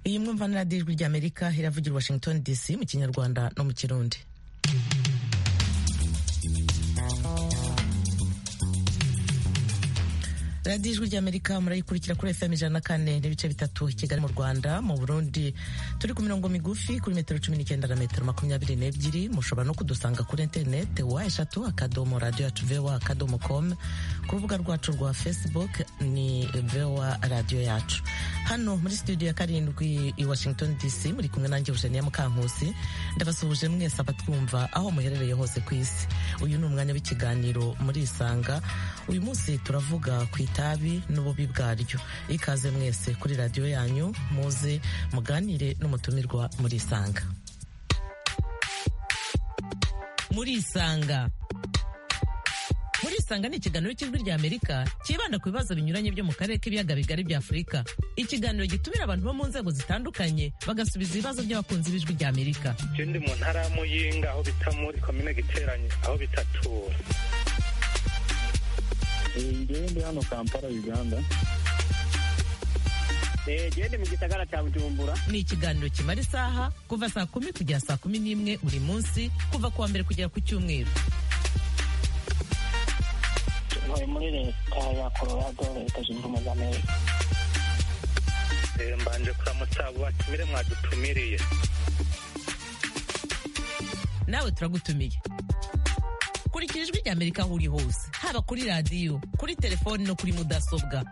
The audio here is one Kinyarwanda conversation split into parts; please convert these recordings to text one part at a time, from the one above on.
iyi mwumvana na dijwi ry'amerika iravugira washington dc mu kinyarwanda no mu kirundi radiyo ijwi ry'amerika murayikurikira kuri fm ijana na kane n'ibice bitatu i kigali mu rwanda mu burundi turi ku mirongo migufi kuri metero cumi n'icyenda na metero makumyabiri n'ebyiri mushobora no kudusanga kuri interinete wa eshatu akadomo radiyo yacu voa akadomo com ku rubuga rwacu rwa facebook ni voa radiyo yacu hano muri studio ya karindwi i washington dc muri kumwe nanjye eugenia mukankusi ndabasuhuje mwese abatwumva aho muherereye hose ku isi uyu ni umwanya w'ikiganiro muri isanga uyu munsi turavuga ku itabi n'ububi bwaryo ikaze mwese kuri radiyo yanyu muze muganire n'umutumirwa muri isanga muri isanga muri isanga ni ikiganiro cy'ijwi ry'amerika cyibanda ku bibazo binyuranye byo mu karere k'ibiyaga bigari bya afurika ikiganiro gitumira abantu bo mu nzego zitandukanye bagasubiza ibibazo by'abakunzi b'ijwi ry'amerika ikindi mu ntara ya muyinga aho bita muri komine giteranye aho bita tura ngewe ndi hano kampala uganda gende mu gisagara cya bujumbura ni ikiganiro kimara isaha kuva saa kumi kugera saa kumi n'imwe buri munsi kuva ku wa mbere kugera ku cyumweru bari muri leta ya colorado leta zunze ubumwe za amerika mbanje kuramutsa abo batumire mwadutumiriye nawe turagutumiye kurikira ijwi ry'amerika aho uri hose haba kuri radiyo kuri telefoni no kuri mudasobwa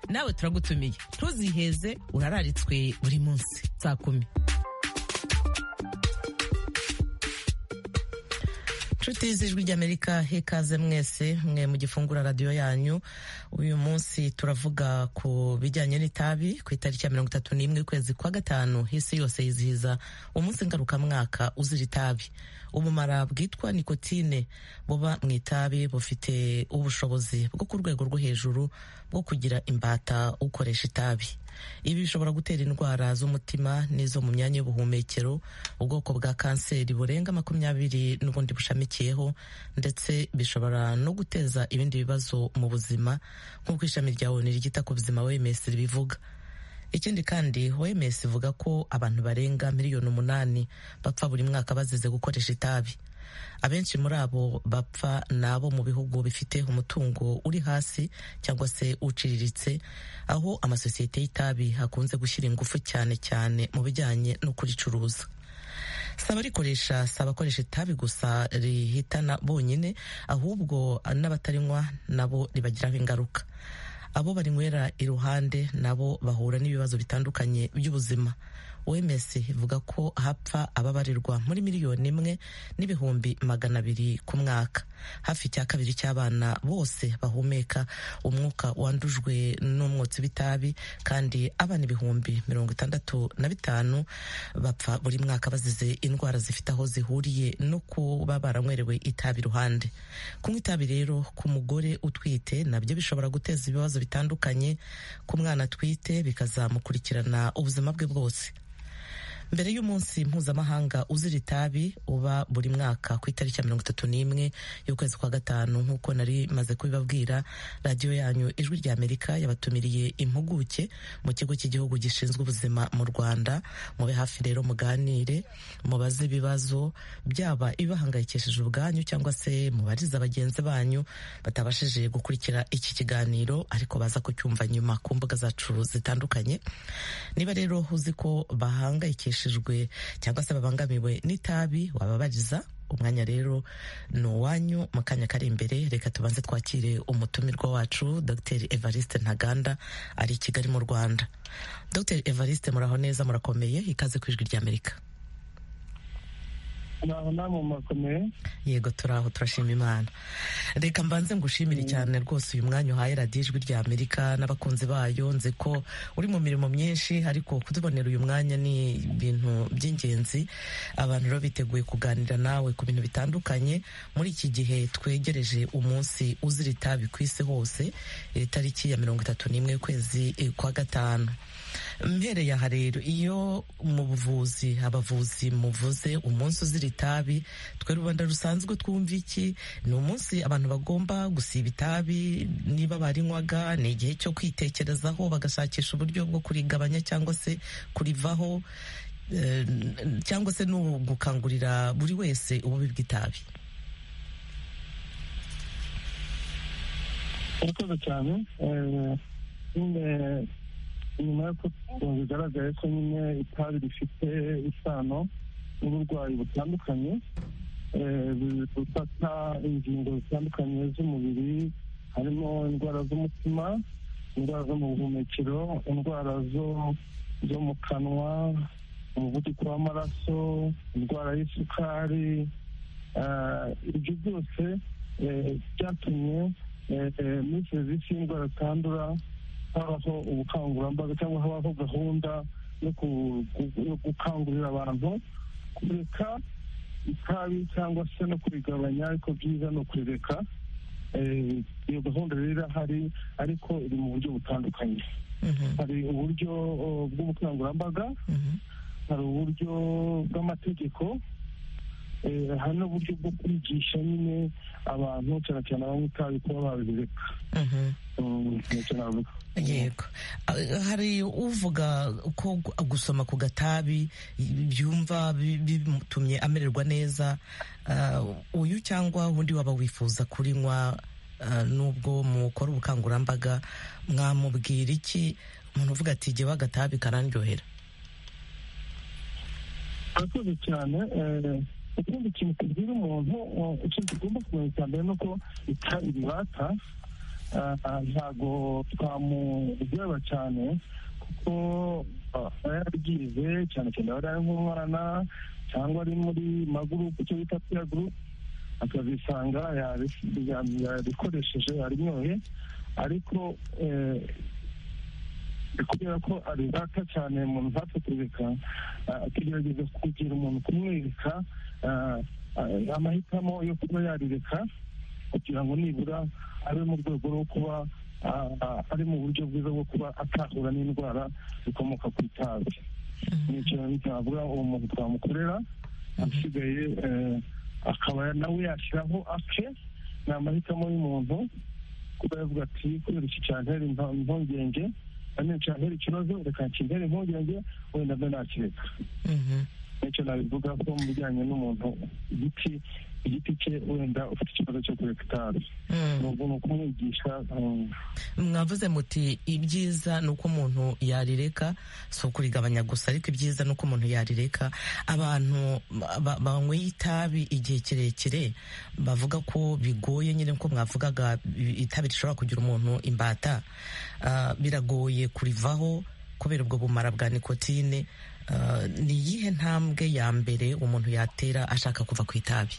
nawe turagutumiye ntuziheze urararitswe buri munsi saa kumi nshuti z'ijwi ry'amerika hekaze mwese mwe mu gifungura radiyo yanyu uyu munsi turavuga ku bijyanye n'itabi ku itariki ya mirongo itatu n'imwe ukwezi kwa gatanu isi yose yizihiza umunsi ngarukamwaka uzira itabi ubumara bwitwa nikotine buba mu itabi bufite ubushobozi bwo ku rwego rwo hejuru bwo kugira imbata ukoresha itabi ibi bishobora gutera indwara z'umutima n'izo mu myanya y'ubuhumekero ubwoko bwa kanseri burenga makumyabiri n'ubundi bushamikiyeho ndetse bishobora no guteza ibindi bibazo mu buzima nk'uko ishami rya onu ryita ku buzima wms ribivuga ikindi kandi wms ivuga ko abantu barenga miliyoni umunani bapfa buri mwaka bazize gukoresha itabi abenshi muri abo bapfa ni abo mu bihugu bifite umutungo uri hasi cyangwa se uciriritse aho amasosiyete y'itabi hakunze gushyira ingufu cyane cyane mu bijyanye no kuricuruza si abarikoresha si abakoresha itabi gusa rihitana bonyine ahubwo n'abatarinywa nabo ribagiraho ingaruka abo barinywera iruhande nabo bahura n'ibibazo bitandukanye by'ubuzima wems ivuga ko hapfa ababarirwa muri miliyoni imwe n'ibihumbi magana abiri ku mwaka hafi cya kabiri cy'abana bose bahumeka umwuka wandujwe n'umwotsi w'itabi kandi abana ibihumbi mirongo itandatu na bitanu bapfa buri mwaka bazize indwara zifite aho zihuriye no kuba baranywerewe itabi iruhande kunywa itabi rero ku mugore utwite nabyo bishobora guteza ibibazo bitandukanye ku mwana atwite bikazamukurikirana ubuzima bwe bwose mbere y'umunsi mpuzamahanga uzira itabi uba buri mwaka ku itariki ya mirongo itatu n'imwe y'ukwezi kwa gatanu nk'uko nari maze kubibabwira radiyo yanyu ijwi ry'amerika yabatumiriye impuguke mu kigo cy'igihugu gishinzwe ubuzima mu rwanda mube hafi rero muganire mubaze ibibazo byaba ibibahangayikishije ubwanyu cyangwa se mubariza bagenzi banyu batabashije gukurikira iki kiganiro ariko baza kucyumva nyuma ku mbuga zacu zitandukanye niba rero uzi ko bahangayikishije cyangwa se babangamiwe n'itabi wababariza umwanya rero ni uwanyu mu kanya kari imbere reka tubanze twakire umutumirwa wacu dr evariste ntaganda ari i kigali mu rwanda dr evariste muraho neza murakomeye ikaze ku ijwi ry'amerika yego turaho turashima imana reka mbanze ngushimire cyane rwose uyu mwanya uhaye radiyo ijwi rya amerika n'abakunzi bayo nzi ko uri mu mirimo myinshi ariko kutubonera uyu mwanya ni ibintu by'ingenzi abantu rero biteguye kuganira nawe ku bintu bitandukanye muri iki gihe twegereje umunsi uzira itabi ku isi hose iri tariki ya mirongo itatu n'imwe y'ukwezi kwa gatanu mbereye aha rero iyo mu buvuzi abavuzi muvuze umunsi uzira itabi twe rubanda rusanzwe twumva iki ni umunsi abantu bagomba gusiba itabi niba barinywaga ni igihe cyo kwitekerezaho bagashakisha uburyo bwo kurigabanya cyangwa se kurivaho eh, cyangwa se ni ugukangurira buri wese ububi bw'itabi urakoze cyane eh, nyine nyuma y'uko bigaragaye ko nyine itabi rifite isano n'uburwayi butandukanye eh, bufata ingingo zitandukanye z'umubiri harimo indwara z'umutima indwara zo mu buhumekero indwara zo zo mu kanwa umuvuduko w'amaraso indwara y'isukari eh, ibyo byose eh, byatumye muri serivisi y'indwara zitandura habaho ubukangurambaga cyangwa habaho gahunda yo ku- ku- yo gukangurira abantu kureka itabi cyangwa se no kurigabanya ariko byiza ni ukurireka Eh, iyo gahunda rero irahari ariko iri mu buryo butandukanye Mhm, hari uburyo oh, bw'ubukangurambaga mhm, hari uburyo bw'amategeko eh, hari n'uburyo bwo kwigisha nyine abantu cyane cyane abanywa itabi kuba babireka mhm. Mm, ntacyo navuga. yego Ah, hari uvuga ko gu- gusoma ku gatabi byumva bi- bimutumye amererwa neza Ah, uyu cyangwa undi waba wifuza kurinywa ah, nubwo mukora ubukangurambaga mwamubwira iki umuntu uvuga ati jyewe agatabi karandyohera Murakoze cyane eh, ikindi kintu tubwira umuntu eh, ikintu tugomba kumenya cya mbere ni uko itabi ribata Ah, ah, ntago twamuryoba cyane kuko ah, aba yarabyize cyane cyane aba ari nk'umwana cyangwa ari muri magurupe icyo bita piya gurupe akazisanga yabi- ya- yarikoresheje yarinyoye ariko eh, kubera ko aribaka cyane umuntu ntapfe kureka ah, tugerageza kugira umuntu kumwereka ah, ah, amahitamo yo kuba yarireka kugira ngo nibura abe mu rwego rwo kuba ah, ah, ari mu buryo bwiza bwo kuba atahura n'indwara zikomoka ku itabi nicyo navuga uwo muntu twamukorera asigaye eh, akaba nawe yashyiraho ake ni amahitamo y'umuntu kuba yavuga ati kubera iki cyantera impa- impungenge nanone cyantera ikibazo reka kintere impungenge wenda mbe nakireka Mhm. nicyo nabivuga ko mu bijyanye n'umuntu igiti igiti cye wenda ufite ikibazo cyo kureka itabi Mm. ni umuntu kumwigisha um, mwavuze muti ibyiza ni uko umuntu yarireka si ukurigabanya gusa ariko ibyiza ni uko umuntu yarireka abantu ba- banyweye itabi igihe kirekire bavuga ko bigoye nyine nko mwavugaga i- itabi rishobora kugira umuntu imbata Ah, biragoye kurivaho kubera ubwo bumara bwa nikotine Ah, ni iyihe ntambwe ya mbere umuntu yatera ashaka kuva ku itabi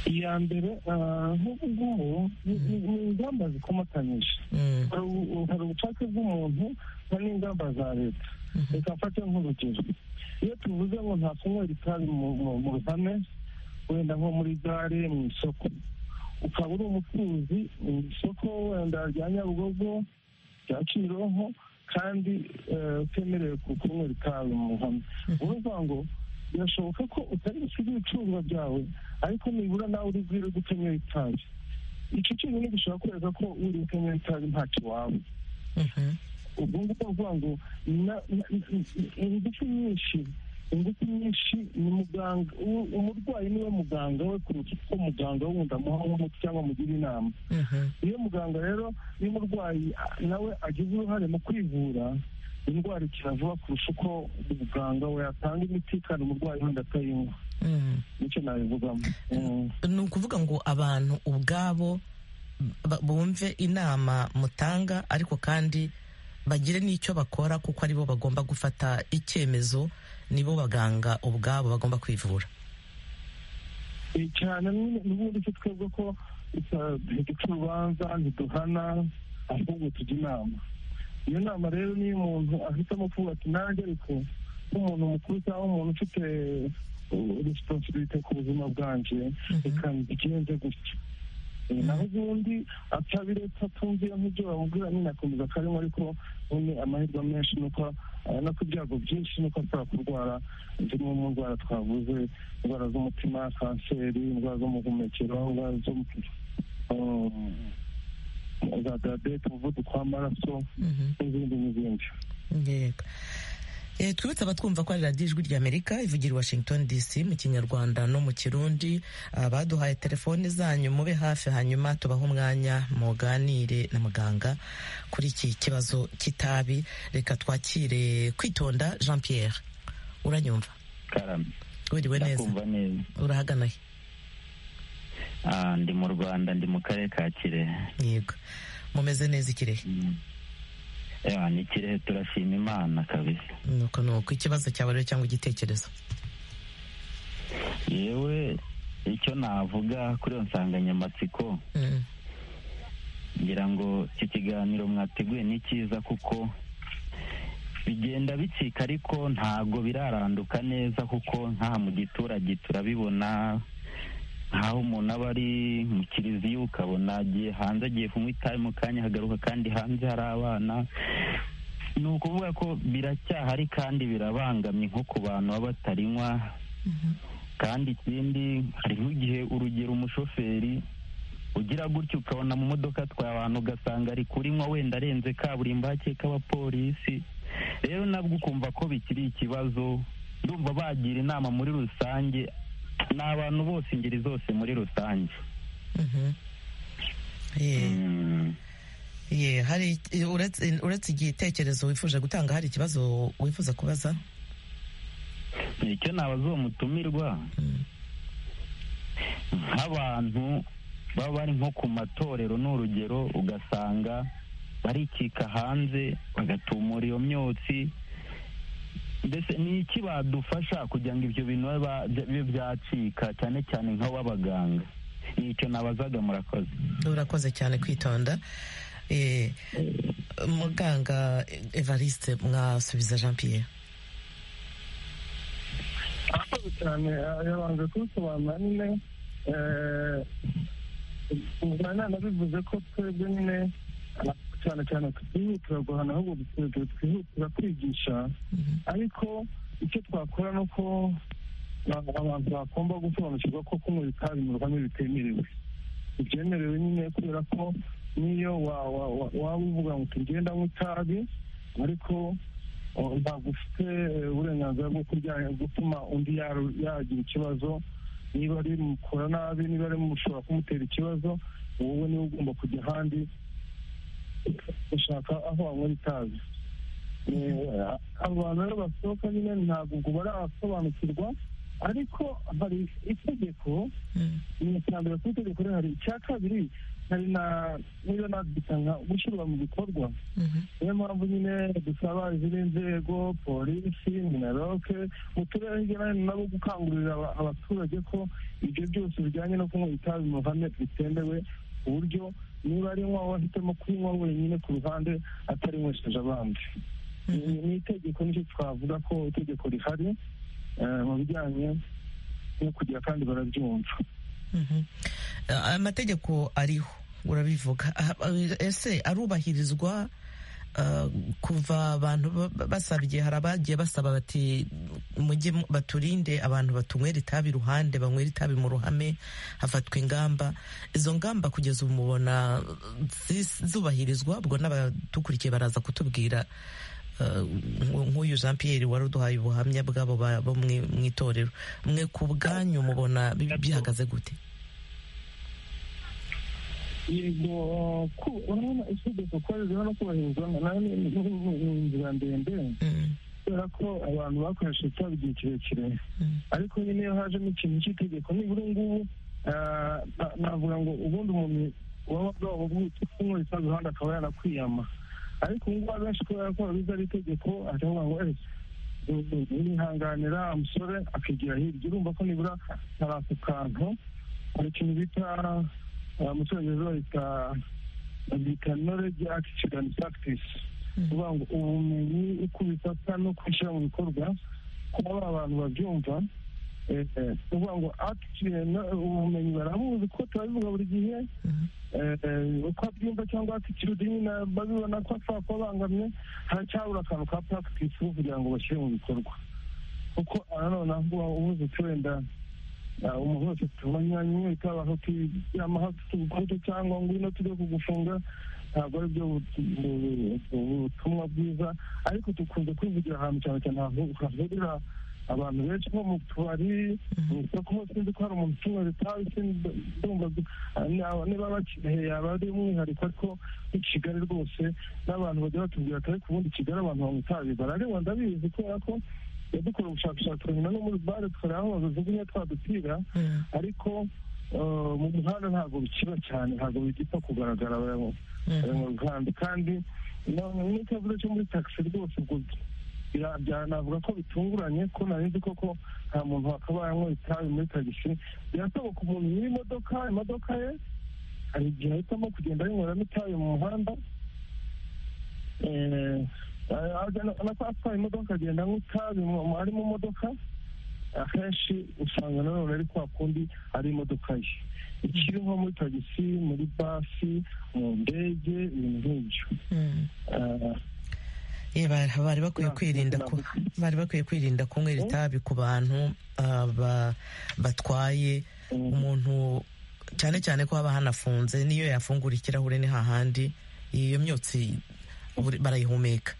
iya mbere ah, nk'ubu ngubu ni- ni ni ingamba zikomatanyije Mm, hari ubu- hari ubushake bw'umuntu hari n'ingamba za leta mhm, reka mfate nk'urugero iyo tuvuze ngo nta kunywera itabi mu- mu- mu ruhame wenda nko muri gare mu isoko ukaba uri umucuruzi mu isoko wenda rya nyabugogo rya kimironko kandi eh, utemerewe ku- kunywera itabi mu ruhame mhm, uruvuga ngo birashoboka ko utari gusiga ibicuruzwa byawe ariko nibura nawe uri bwire gukenera itabi icyo cyonyine gishobora kwereka ko uri gukenera itabi ntacyo waba mhm, ubwo ngubwo bavuga ngo na- na- ingufu nyinshi ingufu nyinshi ni muganga u- umurwayi niwe muganga we kuruta uko muganga wundi amuha nk'umuti cyangwa amugira inama mhm, iyo muganga rero iyo umurwayi a- nawe agize uruhare mu kwivura indwara ikira vuba kurusha uko muganga we yatanga imiti kandi umurwayi wenda atayinywa mm. nicyo nabivugamo Mm. ni ukuvuga ngo abantu ubwabo ba- bumve inama mutanga ariko kandi bagire n'icyo bakora kuko aribo bagomba gufata icyemezo nibo baganga ubwabo bagomba kwivura Eh, cyane nyine n'ubundi se twebwe ko ita- ntiduca urubanza ntiduhana ahubwo tujya inama iyo nama rero niyo umuntu ahitamo kuvuga ati nanjye ariko nk'umuntu mukuru cyangwa umuntu ufite resiponsibite ku buzima bwanjye reka mbigenze gutya naho ubundi atabiretse atumvira nk'ibyo bamubwira nyine akomeza akarimo ariko nyine amahirwe menshi nuko eh, no ku byago byinshi nuko ashobora kurwara zimwe mu ndwara twavuze indwara z'umutima kanseri indwara z'umuhumekero indwara zo um, za diyabete umuvuduko w'amaraso Mhm. n'izindi n'izindi Yego. Eh, twibutse abatwumva ko ari radiyo ijwi ry'amerika ivugira i washington dc mu kinyarwanda no mu kirundi abaduhaye telefoni zanyu mube hafi hanyuma tubahe umwanya muganire na muganga kuri iki kibazo cy'itabi reka twakire kwitonda jean pierre uranyumva karame wiriwe neza ndakumva neza urahagana he Ah, ndi mu rwanda ndi mu karere ka kirehe yego mumeze neza ikirehe Mm. Ewa, ni kirehe turashima imana kabisa nuko nuko ikibazo cyawe rero cyangwa igitekerezo yewe icyo navuga kuri iyo nsanganyamatsiko Mm, ngira ngo iki kiganiro mwateguye ni cyiza kuko bigenda bicika ariko ntabwo biraranduka neza kuko nk'aha mu giturage turabibona nk'aho umuntu aba ari mu kiliziya ukabona agiye hanze agiye kunywa itabi mu kanya hagaruka kandi hanze hari abana ni ukuvuga ko biracyahari kandi birabangamye nko ku bantu baba batarinywa kandi ikindi hari nk'igihe urugero umushoferi ugira gutya ukabona mu modoka atwaye abantu ugasanga ari kurinywa wenda arenze kaburimbo hake k'abapolisi rero nabwo ukumva ko bikiri ikibazo ndumva bagira inama muri rusange ni abantu bose ingeri zose muri rusange mhm. Yeah. Mm. Ye, hari uretse uretse igitekerezo wifuje gutanga hari ikibazo wifuza kubaza icyo nabaza uwo mutumirwa Mm. nk'abantu baba bari nko ku matorero ni urugero ugasanga barikika hanze bagatumura iyo myotsi mbese ni iki badufasha kugira ngo ibyo bintu bibe ba- bibe byacika cyane cyane nk'ababaganga ni icyo nabazaga murakoze urakoze cyane kwitonda Eh, muganga evariste mwasubiza jean pierre akoze cyane yabanje kubisobanura nyine ubwana nabivuze ko twebwe nyine cyane cyane twihutira guhana ahubwo twebwe twihutira kwigisha Mhm. ariko icyo twakora ni uko abantu bagomba gusobanukirwa ko kunywa itabi mu ruhame bitemerewe ibyemerewe nyine kubera ko n'iyo wa- wa- wa- waba uvuga ngo tugenda mu itabi ariko oh, ntabwo ufite eh, uburenganzira bwo kurya- gutuma undi yaru- yagira ikibazo niba ari mukora nabi niba ari mushobora kumutera ikibazo wowe niwe ugomba kujya ahandi gushaka aho wanywera itabi Eh, abo bantu rero basohoka nyine ntabwo ubwo barasobanukirwa ariko hari itegeko Mm. ni icya mbere ku itegeko rero hari icya kabiri hari na niyo nabyita nka gushyirwa mu bikorwa Mhm. niyo mpamvu nyine dusaba izindi nzego polisi minaroke mu turere hirya no hino nabo gukangurira aba- abaturage ko ibyo byose bijyanye no kunywa itabi mu ruhame bitemewe ku buryo niba ari nywa wahitamo kunywa wenyine ku ruhande atarinywesheje abandi ni ni itegeko nicyo twavuga ko itegeko rihari eh, mu bijyanye no kugira kandi barabyumva Mhm. Eh, amategeko ariho urabivuga Ah, eh, ese arubahirizwa eh, kuva abantu ba- basabye hari abagiye basaba bati mujye mu- baturinde abantu batunywera itabi iruhande banywera itabi mu ruhame hafatwa ingamba izo ngamba kugeza ubu mubona zis- zubahirizwa ubwo n'abadukurikiye baraza kutubwira eh, nk- nk'uyu jean pierre wari uduhaye ubuhamya bw'abo ba- bo mwi- mu itorero mwe ku bwanyu mubona bi- bihagaze gute yego ku urabona itegeko ko ririho no kubahirizwa nayo ni ni- ni- ni inzira ndende Mm, kubera ko abantu bakoresheje itabi igihe kirekire mm, ariko nyine iyo hajemo ikintu cy'itegeko nibura ubu ngubu ah, na- navuga ngo ubundi umuntu waba bwabubwitse kunywa itabi iruhande akaba yanakwiyama ariko ubu ngubu abenshi kubera ko babizi ari itegeko aravuga ngo ese nihanganira umusore akigira hirya urumva ko nibura hari ako kantu hari ikintu bita ah, mu cyongereza bahita bita knowledge attitude and practice mm, kuvuga ngo ubumenyi uko ubifata no kubishyira mu bikorwa kuba ba bantu babyumva kuvuga ngo akitirenti ubumenyi barabuzi ko turabivuga buri gihe uko abyumva cyangwa akitirudi nyine babibona ko ashobora kuba abangamye haracyabura akantu ka puragitisi kugira ngo bashyire mu bikorwa kuko nanone aho ubuze wenda umuntu wese tumenya nyine abantu tugira amahanga tugukubita cyangwa ngwino tujye kugufunga ntabwo ari byo ubutumwa bwiza ariko dukunze kwivugira ahantu cyane cyane hahurira abantu benshi nko mu tubari mu isoko sinzi ko hari umuntu utumwe zitabi ndumva niba bakirehe yaba ari umwihariko ariko i kigali rwose n'abantu bajya batubwira atari ku bundi kigali abantu banywa itabi barareba ndabizi kubera ko yadukora ubushakashatsi nyuma no muri bare tukareba aho bajugunya twa dupira ariko mu muhanda ntabwo bikiba cyane ntabwo bigipfa kugaragara abayamuganda kandi n'ikibazo cyo muri taxi rwose ubwo byanavuga ko bitunguranye ko nari koko nta muntu wakabayemo itabi muri tagisi birasoboka umuntu nyir'imodoka imodoka ye hari igihe ahitamo kugenda yinyweramo itabi mu muhanda anatwara imodoka agenda anywa itabi ari mu modoka akenshi usanga nanone ari kwa kundi ari imodoka ye ikiri nko muri tagisi muri basi mu ndege ibintu nk'ibyo bari bakwiye kwirinda bari bakwiye kwirinda kunywera itabi ku bantu batwaye umuntu cyane cyane ko haba hanafunze niyo yafungura ikirahure ni hahandi iyo myotsi barayihumeka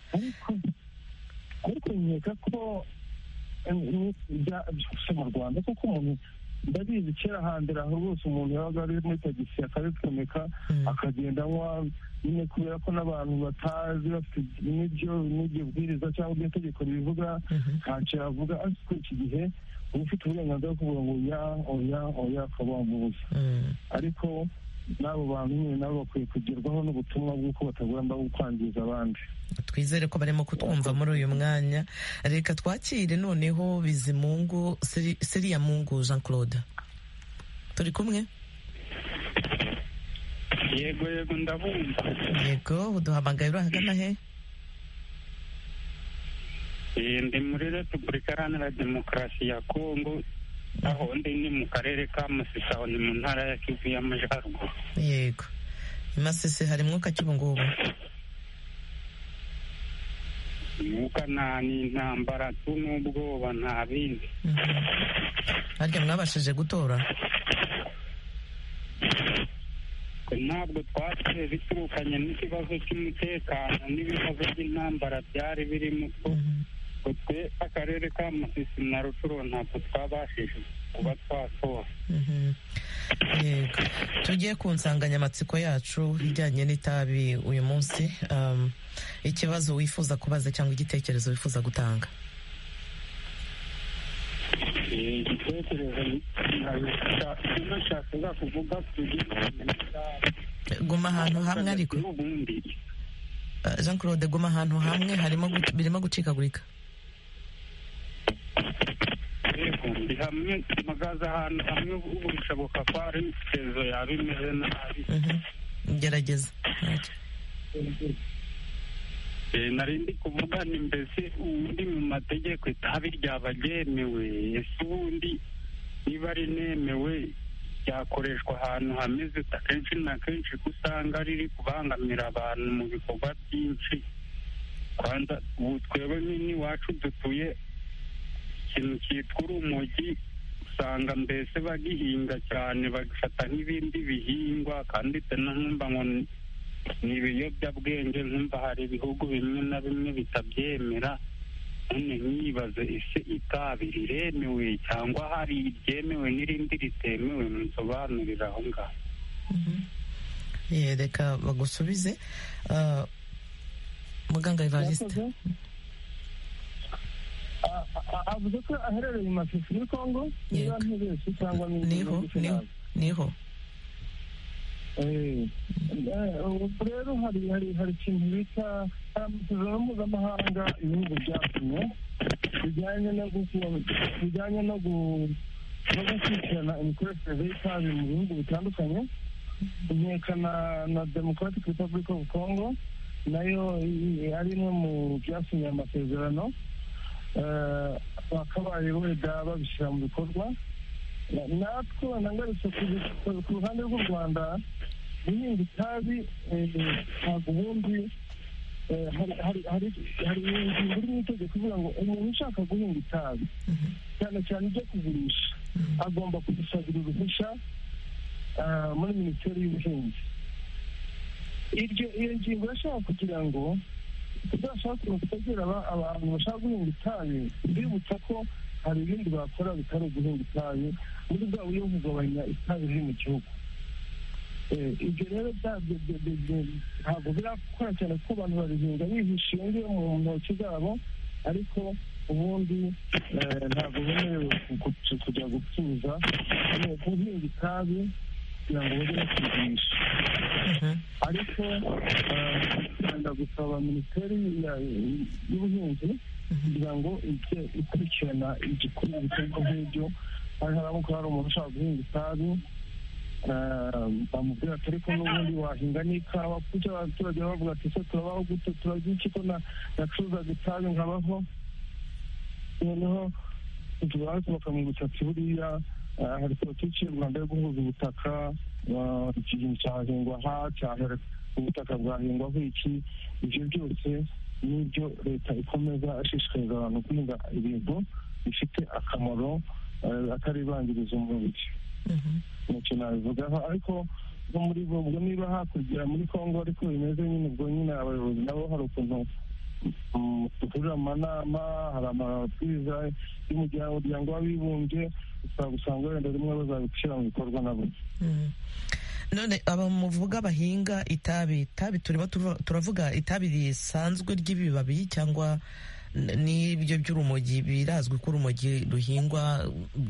ariko nkeka ko byose mu rwanda kuko umuntu ndabizi kera hambere aho rwose umuntu yabaga ari muri tagisi akabipfumika akagenda anywa nyine kubera ko n'abantu batazi bafite n'ibyo n'ibyo bwiriza cyangwa ibyo itegeko ribivuga ntacyo yavuga ariko iki gihe uba ufite uburenganzira bwo kuvuga ngo oya oya oya ukaba wamubuza ariko n'abo bantu nyine nabo bakwiye kugerwaho n'ubutumwa bw'uko batagomba kwangiza abandi twizere ko barimo kutwumva muri uyu mwanya reka twakire noneho bizimungu siriya mungu jean claude turi kumwe yego yego ndabumva yego uduhamagaye urahagana he ndi muri repubulika iharanira demokarasi ya kongo aho ndi ni mu karere ka masisi aho ni mu ntara ya kivu y'amajyaruguru yego i masisi hari umwuka cy'ubungubu umwuka nta n'intambara tu n'ubwoba nta bindi harya mwabashije gutora ntabwo twatse biturukanye n'ikibazo cy'umutekano n'ibibazo by'intambara byari birimo two twe akarere ka musisi na rucuro ntabwo twabashije kuba twatora yego tugiye ku nsanganyamatsiko yacu ijyanye n'itabi uyu munsi ikibazo wifuza kubaza cyangwa igitekerezo wifuza gutanga igitekerezo nashakaga kuvuga guma ahantu hamwe ariko jean claude guma ahantu hamwe harimo gu- birimo gucikagurika yego ndi hamwe mpagaze ahantu hamwe ubu bishoboka ko hari imitezo yaba imeze nabi Mhm. gerageza Eh, nari ndi kuvuga ni mbese ubundi mu mategeko itabi ryaba ryemewe ese ubundi niba rinemewe ryakoreshwa ahantu hameze akenshi na kenshi ko usanga riri kubangamira abantu mu bikorwa byinshi kwanza ubu twebwe nyine iwacu dutuye ikintu cyitwa urumogi usanga mbese bagihinga cyane bagafata nk'ibindi bihingwa kandi nkumva ngo ni- ni ibiyobyabwenge nkumva hari ibihugu bimwe na bimwe bitabyemera none nyibaze ese itabi riremewe cyangwa hari iryemewe n'irindi ritemewe munsobanurire aho ngaho Eh, reka bagusubize Ah, muganga evariste Yakoze. A- a- avuze ko aherereye i masisi muri kongo niba Yego. ntibeshye cyangwa niba niho ntibeshye niho nabi. niho Eh, eh, ubu rero hari hari hari ikintu bita hari amasezerano mpuzamahanga ibihugu byatumye bijyanye no guku- bijyanye no gu- no gukurikirana imikoreshereze y'itabi mu bihugu bitandukanye inkeka na na democratic republic of congo nayo i- i- ari imwe mu byasinye amasezerano bakabaye wenda babishyira mu bikorwa natwe nangarutse ku ruhande rw'u rwanda guhinga itabi ntabwo ubundi hari ingingo iri mu itegeko ivuga ngo umuntu ushaka guhinga itabi cyane cyane ibyo kugurisha agomba kudusabira uruhushya muri minisiteri y'ubuhinzi iyo ngingo yashaka kugira ngo tuzashakira kutagira abantu bashaka guhinga itabi mbibutsa ko hari ibindi bakora bitari uguhinga itabi muri bwa buryo bwo kugabanya itabi riri mu gihugu ibyo rero ntabwo birakora cyane kuko abantu barihinga bihishingiye mu ntoki zabo ariko ubundi ntabwo bemerewe kujya gucuruza guhinga itabi kugira ngo bajye bakigurisha ariko tugenda gusaba minisiteri y'ubuhinzi kugira ngo ijye ikurikirana igikorwa ibikorwa nk'ibyo hari haramuka hari umuntu ushaka guhinga itabi bamubwira ati ariko n'ubundi wahinga n'ikawa kuko abaturage bavuga ati ese turabaho gute turarya iki ko nacuruzaga itabi nkabaho noneho tubazi bakamwibutsa ati buriya hari politiki y'u rwanda yo guhuza ubutaka ikintu cyahingwa aha ubutaka bwahingwaho iki ibyo byose n'ibyo leta ikomeza ashishikariza abantu guhinga ibintu bifite akamaro ataribangiriza umubiri nicyo nabivugaho ariko no muri ubwo niba hakurya muri congo ariko bimeze nyine ubwo nyine abayobozi nabo hari ukuntu dukorera amanama hari amabwiriza y'umuryango w'abibumbye usanga wenda rimwe bazabishyira mu bikorwa nabo none aba muvuga bahinga itabi itabi tureba turavuga itabi risanzwe ry'ibibabi cyangwa n'ibyo by'urumogi birazwi ko urumogi ruhingwa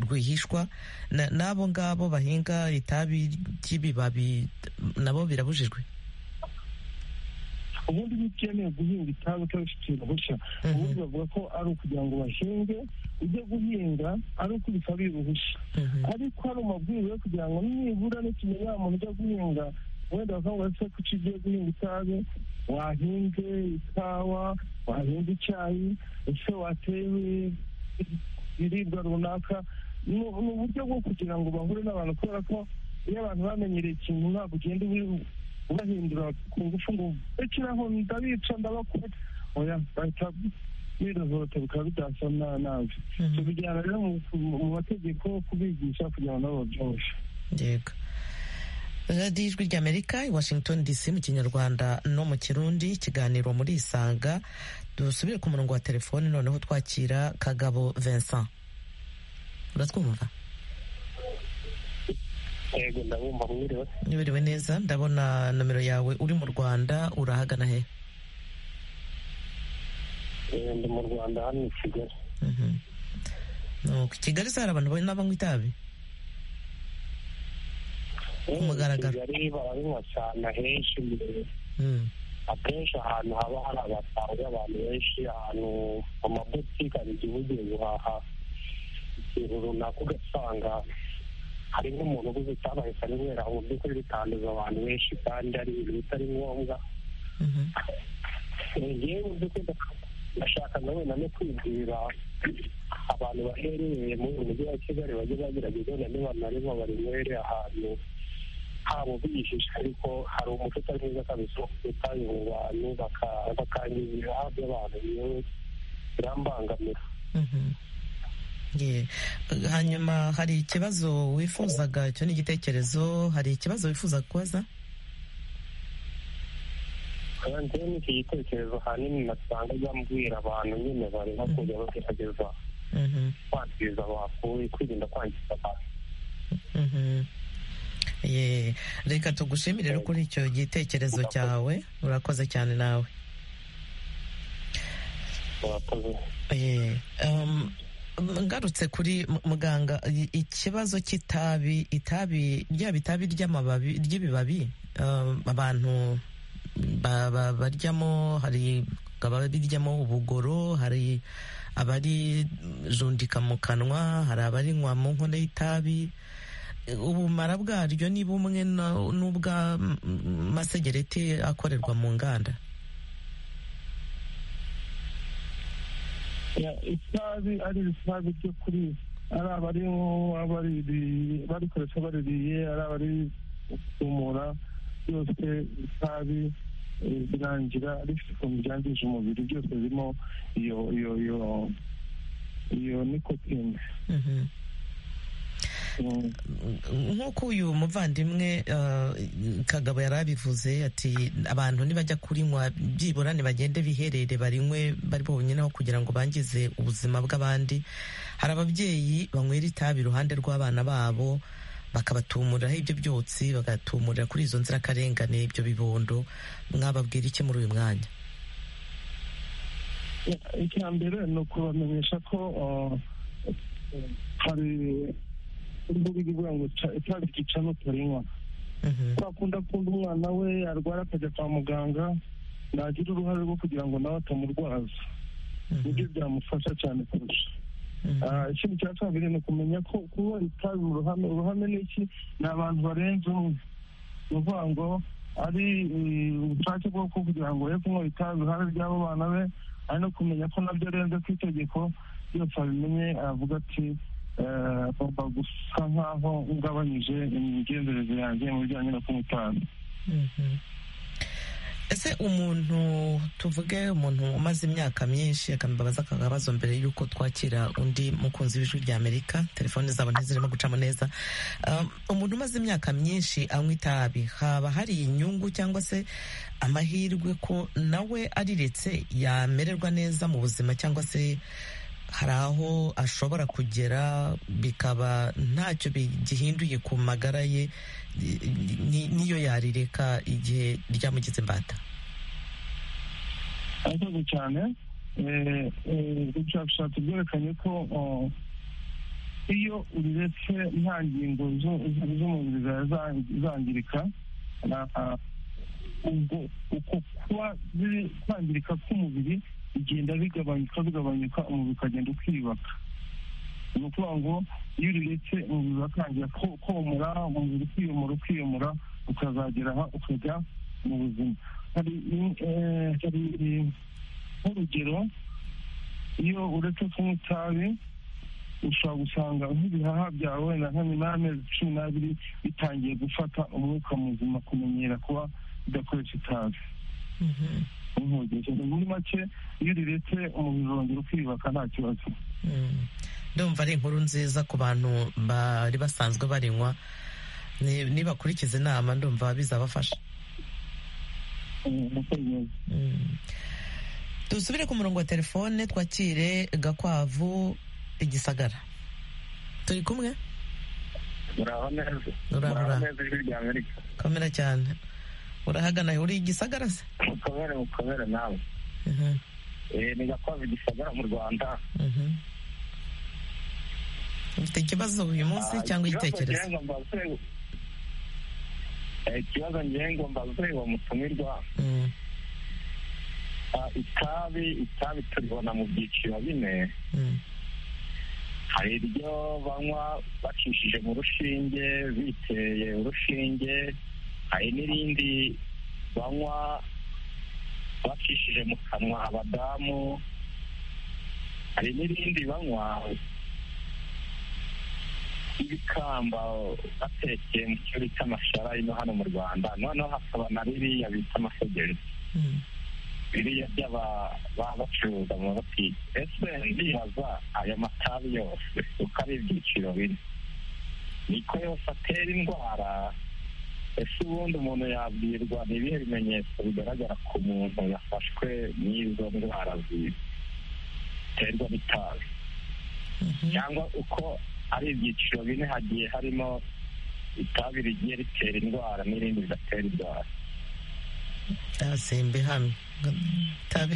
rwihishwa n'abo ngabo bahinga itabi ry'ibibabi nabo birabujijwe ubundi iyo ukeneye guhinga itabi utabifitiye uruhushya ubundi bavuga ko ari ukugira ngo bahinge ujye guhinga ari uko bisabiye uruhushya ariko hari amabwiriza yo kugira ngo nibura n'ikimenyera umuntu ujya guhinga wenda bakavuga se ko ugiye guhinga itabi wahinge ikawa wahinga icyayi ese wateye ibiribwa runaka ni uburyo bwo kugira ngo bahure n'abantu kubera ko iyo abantu bamenyereye ikintu ntabwo ugenda ubahindura ku ngufu ngo bekeraho ndabica ndabakora oya bahita birozorota bikaba bidasa nabi tubijyana rero mu mategeko kubigisha kugira ngo nabo babyoroshye yego radiyo ijwi ry'amerika i washington dc mu kinyarwanda no mu kirundi ikiganiro muri isanga dusubire ku murongo wa telefoni noneho twakira kagabo vincent uratwumva yego ndabumva mwiriwe mwiriwe neza ndabona nomero yawe uri mu rwanda urahagana he ndi mu rwanda hano i kigali nuko i kigali se hari abantu n'abanywa itabi ku mugaragaro kigali barabinywa cyane ahenshi akenshi ahantu haba hari abasaza abantu benshi ahantu mu mabutike hari igihe ugiye guhaha ikintu runaka ugasanga hari nk'umuntu ubuze utabahise anywera mu by'ukuri bitanduza abantu benshi kandi ari ibintu bitari ngombwa ngewe mu by'ukuri ndashakaga wenda no kwibwira abantu baherereye mu mujyi wa kigali bajye bagerageza wenda niba narimo barinywere ahantu habo bihishe ariko hari umuco utari mwiza kabisa wo kutabi mu bantu bakangiza ibihaha by'abantu yewe birambangamira hanyuma hari ikibazo wifuzaga icyo ni igitekerezo hari ikibazo wifuza kubaza ni iki gitekerezo hanini nasanga bambwira abantu nyine barimo kujya bagerageza kwangiza abantu kwirinda kwangiza abantu reka tugushimire rero kuri icyo gitekerezo cyawe urakoze cyane nawe urakoze ngarutse kuri muganga ikibazo cy'itabi itabi ryaba itabi ry'amababi ry'ibibabi abantu baryamo hari ababiryamo ubugoro hari abarijundika mu kanwa hari abarinywa mu nkono y'itabi ubumara bwaryo ni bumwe n'ubw'amasegereti akorerwa mu nganda itabi ari itabi ryo kuri ari abari barikoresha baririye ari abari kumura byose itabi birangira rifite ukuntu byangije umubiri byose birimo iyo iyo iyo iyo nikotine nk'uko uyu muvandimwe kagabo yari abivuze ati abantu nibajya kurinywa byibura ntibagende biherere barinywe bari bonyine aho kugira ngo bangize ubuzima bw'abandi hari ababyeyi banywera itabi iruhande rw'abana babo bakabatumuriraho ibyo byotsi bagatumurira kuri izo nzirakarengane ibyo bibondo mwababwira iki muri uyu mwanya icya mbere ni ukubamenyesha ko hari imbuga ivuga ngo itabi ryica n'utarinywa twakunda kumva umwana we arwara akajya kwa muganga nagira uruhare rwo kugira ngo nawe atamurwaza nibyo byamufasha cyane kurusha ikindi cya kabiri ni ukumenya ko kuba itabi mu ruhame uruhame ni iki ni abantu barenze umwe ni ukuvuga ngo ari ubushake bwo kugira ngo ye kunywa itabi uruhare ry'abo bana be ari no kumenya ko nabyo arenze ku itegeko byose abimenye aravuga ati agomba gusa nk'aho ngabanyije imigenzereze yanjye mu bijyanye no kunywa itabi ese umuntu tuvuge umuntu umaze imyaka myinshi akambabaza akabazo mbere y'uko twakira undi mukunzi w'ijwi rya amerika telefone zabo ntizirimo gucamo neza umuntu umaze imyaka myinshi anywa itabi haba hari inyungu cyangwa se amahirwe ko nawe ariretse yamererwa neza mu buzima cyangwa se hari aho ashobora kugera bikaba ntacyo gihinduye ku magara ye niyo yarireka igihe ryamugize imbata arakoze cyane ubushakashatsi bwerekanye ko iyo uriretse nta ngingo z'umubiri zawe zangirika ubwo uko kuba kwangirika k'umubiri bigenda bigabanyuka bigabanyuka umubiri ukagenda ukiyubaka ni ukuvuga ngo iyo uriretse umubiri uratangira komora umubiri ukiyomora ukiyomora ukazagera aha ukajya mu buzima hari nk'urugero iyo uretse kunywa itabi ushobora gusanga nk'ibihaha byawe wenda nka nyuma y'amezi cumi n'abiri bitangiye gufata umwuka muzima kumenyera kuba udakoresha itabi muri make iyo uriretse umubiri urongera ukiyubaka nta kibazo ndumva ari inkuru nziza ku bantu bari basanzwe barinywa nibakurikiza inama ndumva bizabafasha dusubire ku murongo wa telefone twakire gakwavu igisagara turi kumwe muraho neza muraho neza ijwi rya amerika komera cyane urahagana uri igisagara se mukomere mukomere nawe ni gakwavu igisagara mu rwanda ufite ikibazo uyu munsi cyangwa igitekerezo ikibazo ngewe mbaze uwo mutumirwa itabi itabi turibona mu byiciro bine hari iryo banywa bacishije mu rushinge biteye urushinge hari n'irindi banywa bacishije mu kanwa abadamu hari n'irindi banywa ibikamba batekeye mu cyo bita amashara ino hano mu rwanda noneho hakaba na biriya bita amasegereti biriya by'aba bacuruza mu mabutike ese ndibaza ayo matabi yose uko ari ibyiciro bine niko yose atera indwara ese ubundi umuntu yabwirwa ni ibihe bimenyetso bigaragara ku muntu yafashwe n'izo ndwara ziterwa n'itabi cyangwa uko ari ibyiciro bine hagiye harimo itabi rigiye ritera indwara n'irindi ridatera indwara ndasimbe hano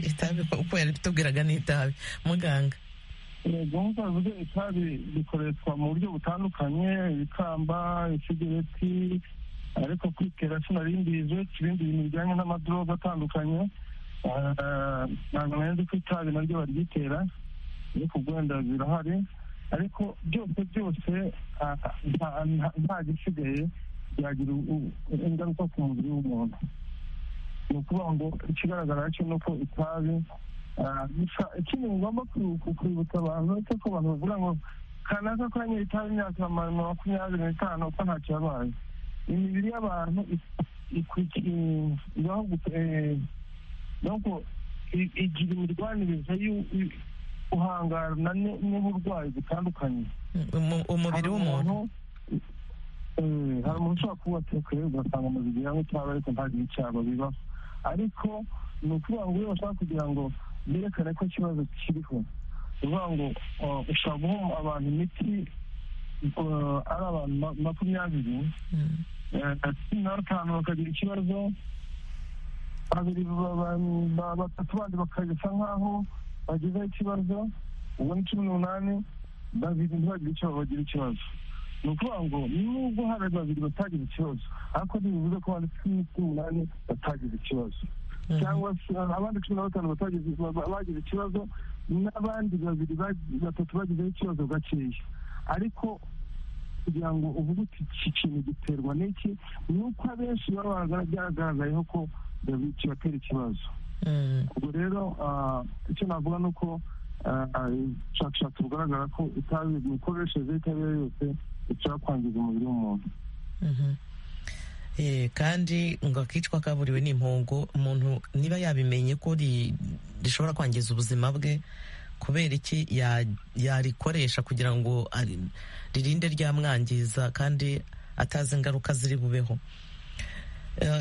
itabi uko yabitubwiraga ni itabi muganga gahunda zivuga itabi zikoreshwa mu buryo butandukanye ibikamba isigereti ariko kwitera sinarindize ibindi bintu bijyanye n'amadroga atandukanye ntabwo nari ko itabi naryo baryitera ariko wenda zirahari ariko byose byose nta gisigaye byagira ingaruka ku mubiri w'umuntu ni ukuvuga ngo ikigaragara cyo ni uko itabi gusa ikindi ngomba kwibutsa abantu cyo ko abantu bavuga ngo kanaka kuri nyiritabi imyaka makumyabiri n'itanu ko ntacyo yabaye imibiri y'abantu ibaho nuko igira imirwanirize y'uhangana n'uburwayi butandukanye umubiri w'umuntu hari umuntu ushobora kuba atekeye ugasanga umubiri yawe cyaba ariko ntagire icyaba bibaho ariko ni ukuvuga ngo iyo bashaka kugira ngo berekane ko ikibazo kiriho ni ukuvuga ngo ushobora guha abantu imiti ari abantu makumyabiri cumi na batanu bakagira ikibazo babiri batatu bandi bakagisa nk'aho bagezeho ikibazo ubu ni cumi n'umunani babiri ntibagire ikibazo bagira ikibazo ni ukuvuga ngo nubwo hari babiri batagize ikibazo ariko ntibivuze ko abandi cumi n'umunani batagize ikibazo cyangwa se abandi cumi na batanu batagize bagize ikibazo n'abandi babiri batatu bagizeho ikibazo gakeya ariko kugira ngo uvuge uti iki kintu giterwa n'iki ni uko abenshi baba byagaragayeho ko kibatera ikibazo ubwo rero icyo navuga ni uko ubushakashatsi bugaragara ko itabi imikoreshereze y'itabi yose ishobora kwangiza umubiri w'umuntu kandi ngo akicwa kaburiwe n'impongo umuntu niba yabimenye ko rishobora kwangiza ubuzima bwe kubera iki yarikoresha kugira ngo ririnde ryamwangiza kandi atazi ingaruka ziri bubeho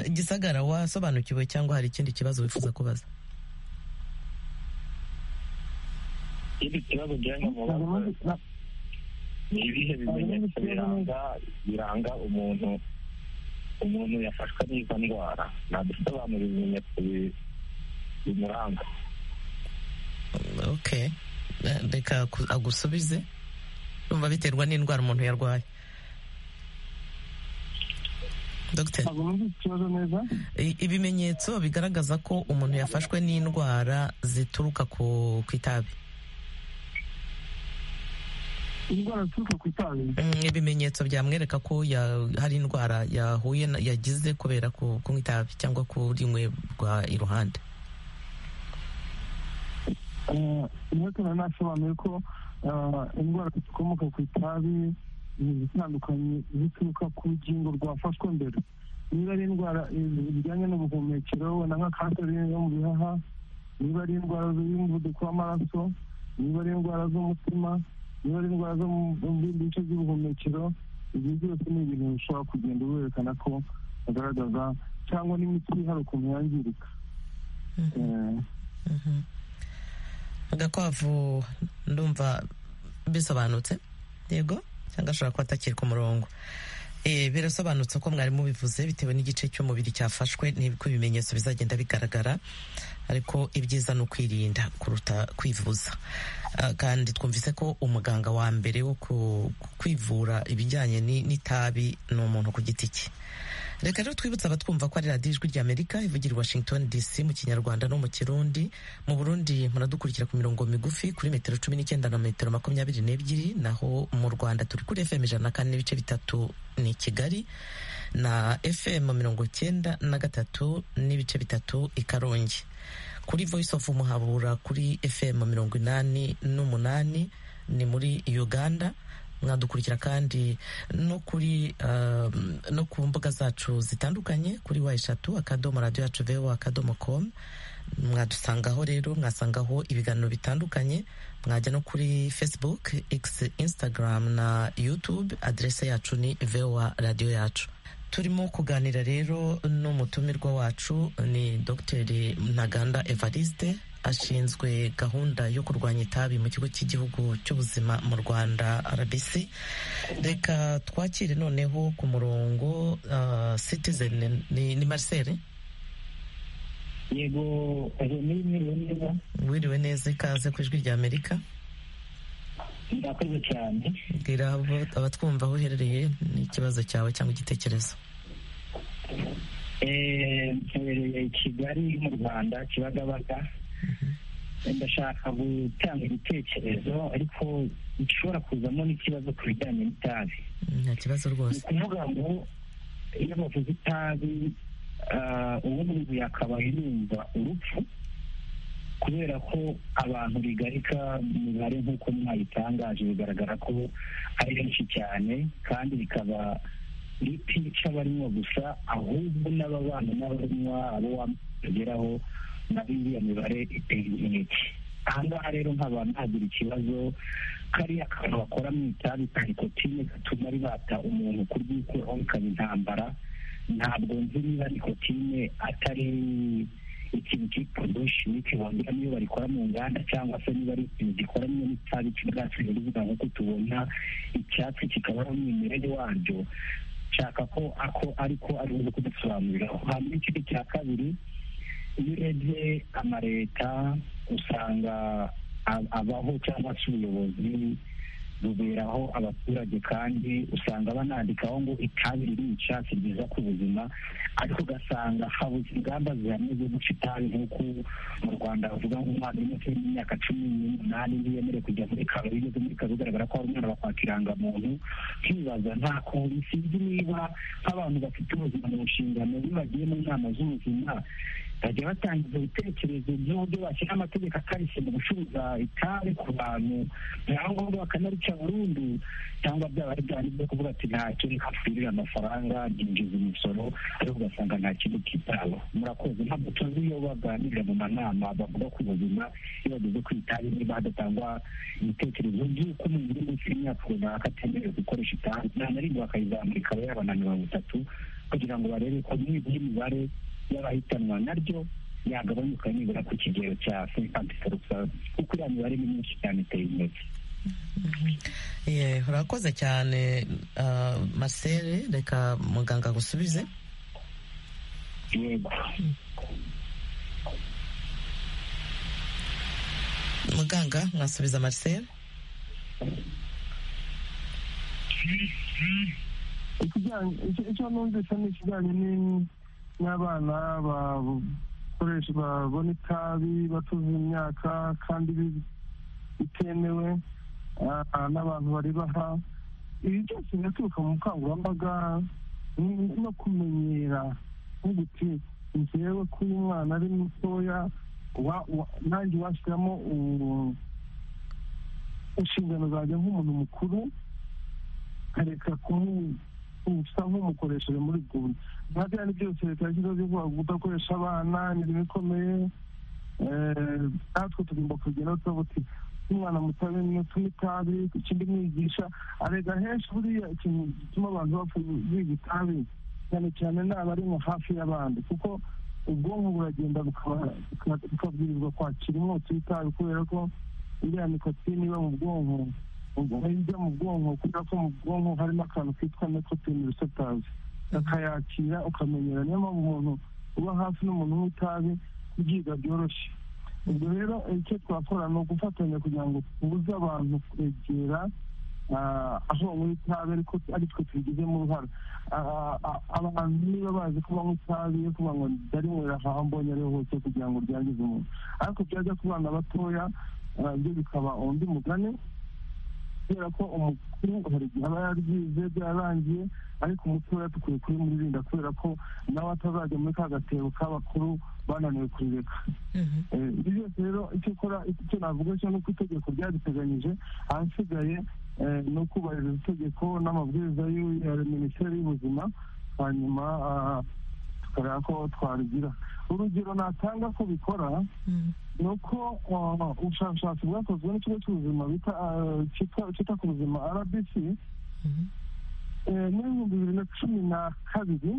igisagara wasobanukiwe cyangwa hari ikindi kibazo wifuza kubaza ikindi kibazo mubaza ni ibihe bimenyetso biranga biranga umuntu umuntu yafashwe n'izo ndwara nadusobanura ibimenyetso bimuranga ok reka agusubize umva biterwa n'indwara umuntu yarwaye ibimenyetso bigaragaza ko umuntu yafashwe n'indwara zituruka ku itabi indwara zituruka ku itabi ibimenyetso byamwereka ko hari indwara yahuye yagize kubera kunywa itabi cyangwa kurinywerwa iruhande niba nasobanuye ko indwara zikomoka ku itabi zitandukanye zituruka ku rugingo rwafashwe mbere niba ari indwara zijyanye n'ubuhumekero wenda nka kanseri yo mu bihaha niba ari indwara y'umuvuduko w'amaraso niba ari indwara z'umutima niba ari indwara zo mu bindi bice by'ubuhumekero ibyo byose ni ibintu bishobora kugenda werekana ko bagaragaza cyangwa n'imiti hari ukuntu yangirika agakwavu ndumva bisobanutse yego cyangwa ashobora kuba atakirwa umurongo birasobanutse ko mwari mubivuze bitewe n'igice cy'umubiri cyafashwe n'ibiko ibimenyetso bizagenda bigaragara ariko ibyiza ni ukwirinda kuruta kwivuza kandi twumvise ko umuganga wa mbere wo kwivura ibijyanye n'itabi ni umuntu ku giti cye reka rero twibutse abatwumva ko ari radiyo ijwi ry'amerika ivugira i washington dc mu kinyarwanda no mu kirundi mu burundi muradukurikira ku mirongo migufi kuri metero cumi n'icyenda na metero makumyabiri n'ebyiri naho mu rwanda turi kuri fm ijana na kane n'ibice bitatu ni kigali na fm mirongo cyenda na gatatu n'ibice bitatu i karongi kuri voice of umuhabura kuri fm mirongo inani n'umunani ni muri uganda mwadukurikira kandi no kuri no ku mbuga zacu zitandukanye kuri wa eshatu akadomo radiyo yacu vewa akadomo komu mwadusangaho rero mwasangaho ibiganiro bitandukanye mwajya no kuri facebook x instagram na youtube aderese yacu ni vewa radiyo yacu turimo kuganira rero n'umutumirwa wacu ni dogiteri ntaganda evariste ashinzwe gahunda yo kurwanya itabi mu kigo cy'igihugu cy'ubuzima mu rwanda rbc reka twakire noneho ku murongo citizen ni marcel yego mwiriwe neza wiriwe neza ikaze ku ijwi rya amerika murakoze cyane bwira abatwumva aho uherereye n'ikibazo cyawe cyangwa igitekerezo mperereye kigali mu rwanda kibagabaga ndashaka gutanga ibitekerezo ariko bishobora kuzamo n'ikibazo ku bijyanye n'itabi nta kibazo rwose ni ukuvuga ngo iyo bavuze itabi ubu ngubu yakabaye yumva urupfu kubera ko abantu bigarika imibare nk'uko mwayitangaje bigaragara ko ari benshi cyane kandi bikaba ritica abarinywa gusa ahubwo n'ababana n'abarinywa abo wageraho nabo iriya mibare iteye inkeke ahangaha rero nkaba nagira ikibazo kariya kantu bakora mu itabi ka nikotine gatuma ribata umuntu kuryikuraho bikaba intambara ntabwo nzi niba nikotine atari ikintu cyitwa bushimike wongera niyo barikora mu nganda cyangwa se niba ari ikintu gikoranye n'itabi cy'ubwatsi biribwa nk'uko tubona icyatsi kikabaho umwimerere waryo nshaka ko ako ariko ari uburyo kudusobanurira hanyuma ikindi cya kabiri iyo urebye amaleta usanga abaho cyangwa se ubuyobozi buberaho abaturage kandi usanga banandikaho ngo itabi ririca si ryiza ku buzima ariko ugasanga habuze ingamba zihamye zo guca itabi nk'uko mu rwanda bavuga ngo umwana uri munsi y'imyaka cumi n'umunani ntiyemerewe kujya muri karo bigeze muri karo bigaragara ko hari umwana bakwaka irangamuntu nkibaza nta kuntu sinzi niba nk'abantu bafite ubuzima mu nshingano iyo bagiye mu nama z'ubuzima bajya batangiza ibitekerezo by'uburyo bashyira amategeko akarishye mu gucuruza itabi ku bantu ngombwa bakanarica burundu cyangwa byaba ari byari byo kuvuga ati ntacyo reka twirire amafaranga ninjiza umusoro ariko ugasanga nta kintu kitaho murakoze ntabwo tuzi iyo baganirira mu manama bavuga ku buzima iyo bageze ku itabi niba hadatangwa ibitekerezo by'uko umuntu uri munsi y'imyaka runaka atemerewe gukoresha itabi nta na rimwe bakayizamura ikaba yabana mirongo itatu kugira ngo barebe ko nibura imibare y'abahitanwa naryo yagabanuka nibura ku kigero cya cinquante pourcent kuko iriya mibare ni myinshi cyane iteye intege urakoze cyane marcel reka muganga agusubize yego muganga mwasubiza marcel icyo numvise ni ikijyanye n'abana bakoresha babona itabi batuze imyaka kandi bitemewe n'abantu baribaha ibi byose biraturuka mu bukangurambaga no kumenyera nk'uguti ngewe ko uyu mwana ari mutoya nanjye washyiramo inshingano zanjye nk'umuntu mukuru nkareka kumusa nk'umukoresheje muri bwundi nka byari byose leta yashyizeho byo kudakoresha abana ni ibintu bikomeye natwe tugomba kugeraho tuba tuti umwana muto n'utuma itabi ikindi mwigisha arega henshi buriya ikintu gituma abantu bapfa biga itabi cyane cyane naba ari nka hafi y'abandi kuko ubwonko buragenda bukabwirizwa kwakira umwotsi w'itabi kubera ko iriya nikotine iba mu bwonko ijya mu bwonko kubera ko mu bwonko harimo akantu kitwa nikotine risetazi akayakira ukamenyera niyo mpamvu umuntu uba hafi n'umuntu w'itabi kubyiga byoroshye ubwo rero icyo twakora ni ugufatanya kugira ngo tubuze abantu kwegera aho banywa itabi ariko ari twe tubigizemo uruhare abantu niba bazi ko banywa itabi yo kuvuga ngo ndarinywera aho mbonye ariho hose kugira ngo ryangize umuntu ariko byajya ku bana batoya byo bikaba undi mugani kubera ko umukuru hari igihe aba yaryize byarangiye ariko umutoya dukwiye kubimurinda kubera ko nawe atazajya muri ka gatebo k'abakuru bananiwe kurireka ibyo byose rero icyo ukora icyo navuga cyo ni uko itegeko ryariteganyije ahasigaye ni ukubahiriza itegeko n'amabwiriza ya minisiteri y'ubuzima hanyuma tukareba ko twarigira urugero natanga ko bikora ni uko ubushakashatsi bwakozwe n'ikigo cy'ubuzima cyita ku buzima rbc n'ibihumbi bibiri na cumi na kabiri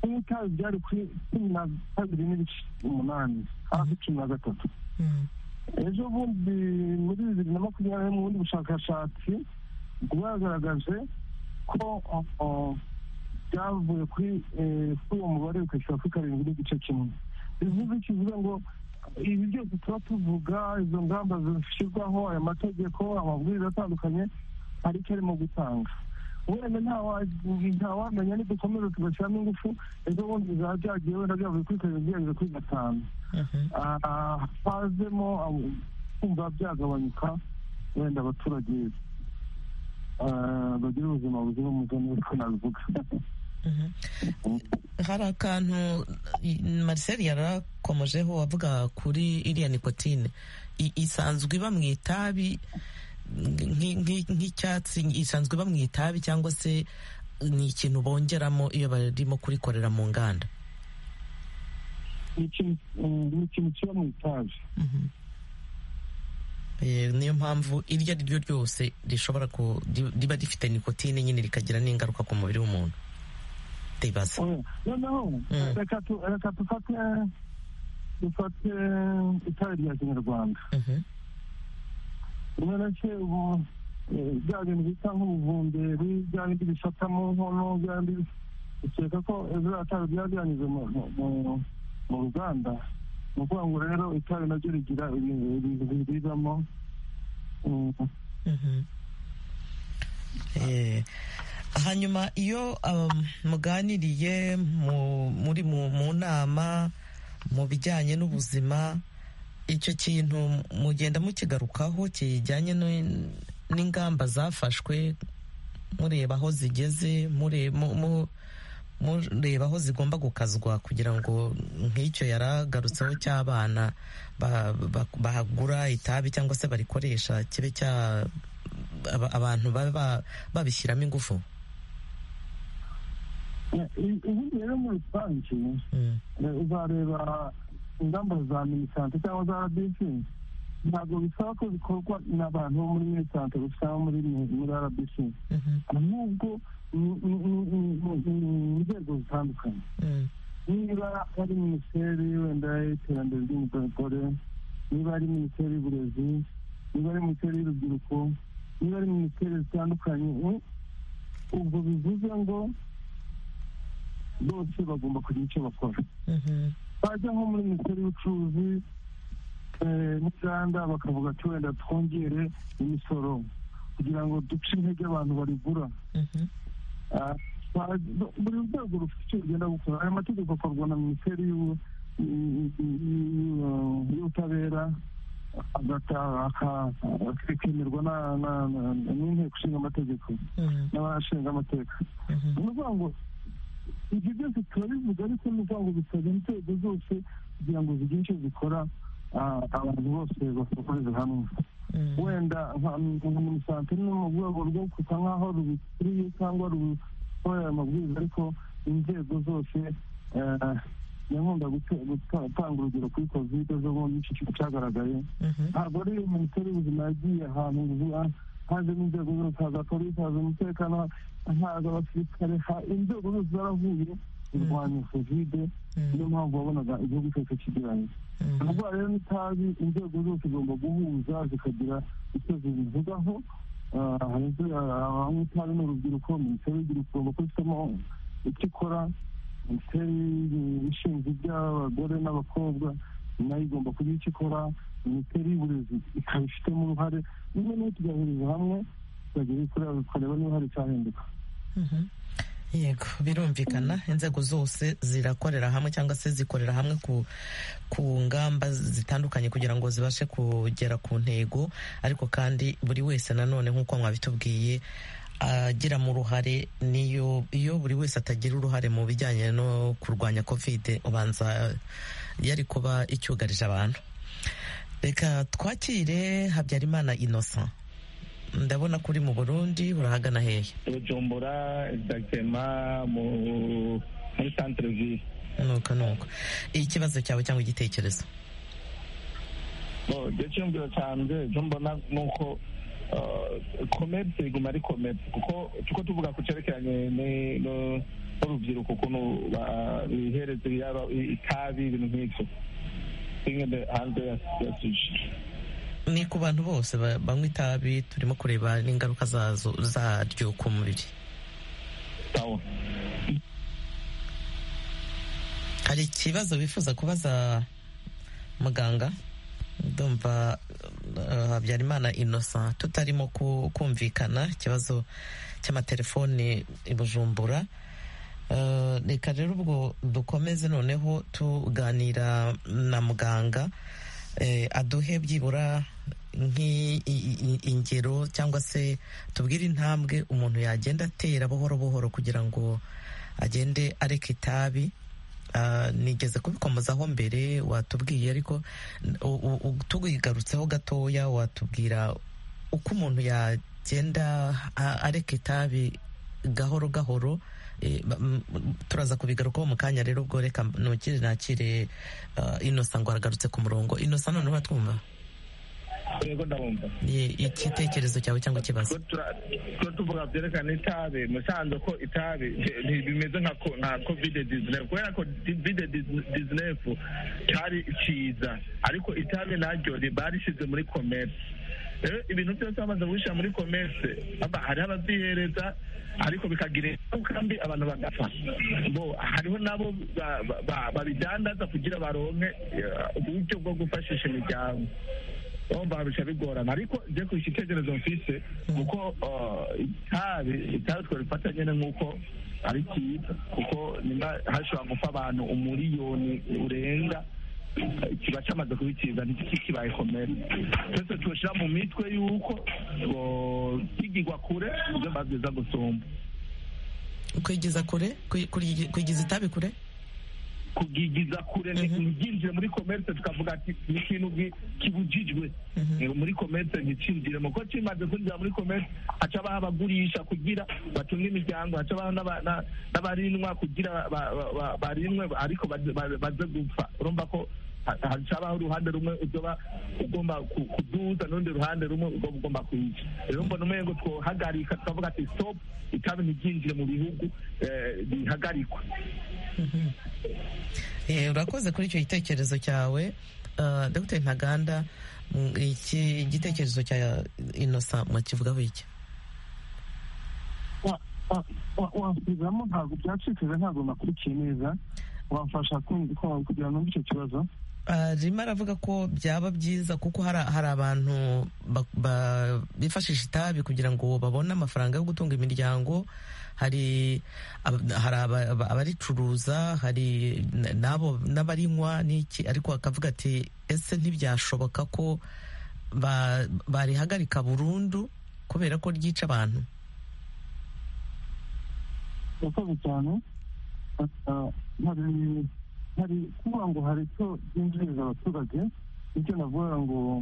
n'itabi byari kuri cumi na kabiri n'ibice umunani hafi cumi na gatatu ejo bundi muri bibiri na makumyabiri mu bundi bushakashatsi bwagaragaje ko byavuye kuri uwo mubare bikashyira kuri karindwi n'igice kimwe bivuze kivuga ngo ibi byose tuba tuvuga izo ngamba zishyirwaho aya mategeko amabwiriza atandukanye hari icyo arimo gutanga wenda ntawamenya nidukomeza tugashyiramo ingufu ejo bundi bizaba byagiye wenda byavuye kuri karindwi byageze kuri gatanu hazemo kumva byagabanyuka wenda abaturage bagira ubuzima buzira umuze niko nabivuga hari akantu Marcel yarakomojeho avuga kuri iriya nikotine isanzwe iba mu itabi nk'icyatsi isanzwe iba mu itabi cyangwa se ni ikintu bongeramo iyo barimo kurikorera mu nganda ni ikintu kiba mu itabi niyo mpamvu iryo ari ryo ryose rishobora riba rifite nikotine nyine rikagira n'ingaruka ku mubiri w'umuntu ndibaza noneho reka dufate dufate itabi rya kinyarwanda urabona ubu bya bintu bita nk'ubuvumberi bya bindi bifatamo nkono bya bindi ukeka ko biriya tabi byaba byanyuze mu ruganda ni ukuvuga ngo rero itabi naryo rigira ibintu biriramo hanyuma iyo muganiriye muri mu nama mu bijyanye n'ubuzima icyo kintu mugenda mukigarukaho kijyanye n'ingamba zafashwe mureba aho zigeze mureba aho zigomba gukazwa kugira ngo nk'icyo yaragarutseho cy'abana bahagura itabi cyangwa se barikoresha kibe cya abantu babishyiramo ingufu ubundi rero muri rusange uzareba ingamba za minisante cyangwa za rbc ntabwo bisaba ko bikorwa n'abantu bo muri minisante bisaba muri rbc ahubwo ni inzego zitandukanye niba ari minisiteri wenda y'iterambere ry'umugore niba ari minisiteri y'uburezi niba ari minisiteri y'urubyiruko niba ari minisiteri zitandukanye ubwo bivuze ngo bose bagomba kugira icyo bakora bajya nko muri minisiteri y'ubucuruzi n'inganda bakavuga ati wenda twongere imisoro kugira ngo duce intege abantu barigura buri rwego rufite icyo rugenda gukora aya mategeko akorwa na minisiteri y'ubutabera akemerwa n'inteko ishinga amategeko n'abashinga amateka ni ukuvuga ngo ibyo byose turabivuga ariko ni ukuvuga ngo bisabwa inzego zose kugira ngo zigire icyo zikora abantu bose bakorera hamwe wenda nka minisante ni mu rwego rwo gusa nk'aho rubikuriye cyangwa rukorera amabwiriza ariko inzego zose yankunda gutanga urugero kuri kovide zo mu cyiciro cyagaragaye ntabwo ari minisiteri y'ubuzima yagiye ahantu hazemo inzego zose haza polisi haza umutekano haza abasirikare inzego zose zaravuye kurwanya kovide niyo mpamvu wabonaga igihugu cyose kigeranye indwara rero n'itabi inzego zose zigomba guhuza zikagira icyo zibivugaho abanywa itabi ni urubyiruko minisiteri y'urubyiruko igomba kubifitamo icyo ikora minisiteri ishinzwe iby'abagore n'abakobwa nayo igomba kugira icyo ikora minisiteri y'uburezi ikaba ifitemo uruhare niba niyo tugahuriza hamwe turagira ikorera tukareba niba hari icyahinduka yego birumvikana inzego zose zirakorera hamwe cyangwa se zikorera hamwe ku ngamba zitandukanye kugira ngo zibashe kugera ku ntego ariko kandi buri wese nanone nk'uko mwabitubwiye agira mu ruhare niyo iyo buri wese atagira uruhare mu bijyanye no kurwanya covid ubanza yari kuba icyugarije abantu reka twakire habyarimana innocent ndabona kuri mu burundi urahagana hehe bujumbura exactement muri centre ville nuko nuko ikibazo cyawe cyangwa igitekerezo igihe cyumviro cyanjye icyo mbona ni uko komerisi iguma ari komerisi kuko tuko tuvuga ku cyerekeranye n'urubyiruko ukuntu bihereza yaba itabi ibintu nk'ibyo hanze ya sushi ni ku bantu bose banywa itabi turimo kureba n'ingaruka zazo zaryo ku mubiri hari ikibazo bifuza kubaza muganga ndumva habyarimana innocent tutarimo kumvikana ikibazo cy'amatelefoni i bujumbura reka rero ubwo dukomeze noneho tuganira na muganga aduhe byibura ingero cyangwa se tubwire intambwe umuntu yagenda atera buhoro buhoro kugira ngo agende areka itabi nigeze kubikomozaho mbere watubwiye ariko tubigarutseho gatoya watubwira uko umuntu yagenda areka itabi gahoro gahoro turaza kubigarukaho mu kanya rero ubwo reka ntukire nakire inosa ngo aragarutse ku murongo inosa none twumva yego ndabumva igitekerezo cyawe cyangwa ikibazo tujya tuvuga byerekana itabi musanze ko itabi bimeze nka kovide dizinefu kubera ko kovide dizinefu cyari cyiza ariko itabi naryo riba rishyize muri komerisi rero ibintu byose bamaze guhisha muri komerse hariho ababyihereza ariko bikagira ingaruka mbi abantu bagapfa bo hariho nabo babidandaza kugira baronke uburyo bwo gufashisha imiryango urumva bica bigorana ariko njye ku igitekerezo mfise kuko itabi itabi twarifata nyine nk'uko ari cyiza kuko nimba hashobora gupfa abantu umuriyoni urenga kiba cyamaze kubikiza ntikibaye komere twese tubashyira mu mitwe y'uko kigigwa kure ibyo babyiza gusumba kwigiza kure kwigiza itabi kure kugigiza kure ntibyinjire muri komerse tukavuga ati ni ikintu kibujijwe muri komerse nticyinjire kuko kimaze kwinjira muri komerse haca abaha abagurisha kugira batunge imiryango haca abaha n'abarinwa kugira barinwe ariko baze gupfa urumva ko hacabaho uruhande rumwe uzoba ugomba kuduza n'urundi ruhande rumwe uba ugomba kuyica rero mbona umwe ngo twohagarika tukavuga ati stop itabi ntibyinjire mu bihugu bihagarikwa urakoze kuri icyo gitekerezo cyawe dogiteri ntaganda iki gitekerezo cya inosa mwakivugaho iki wasubizamo ntabwo byacikije ntabwo nakurikiye neza wamfasha kugira ngo icyo kibazo arimo aravuga ko byaba byiza kuko hari abantu bifashisha itabi kugira ngo babone amafaranga yo gutunga imiryango hari abaricuruza hari n'abarinywa n'iki ariko bakavuga ati ese ntibyashoboka ko barihagarika burundu kubera ko ryica abantu urakoze cyane hari kuvuga ngo hari icyo byinjiriza abaturage nicyo navuga ngo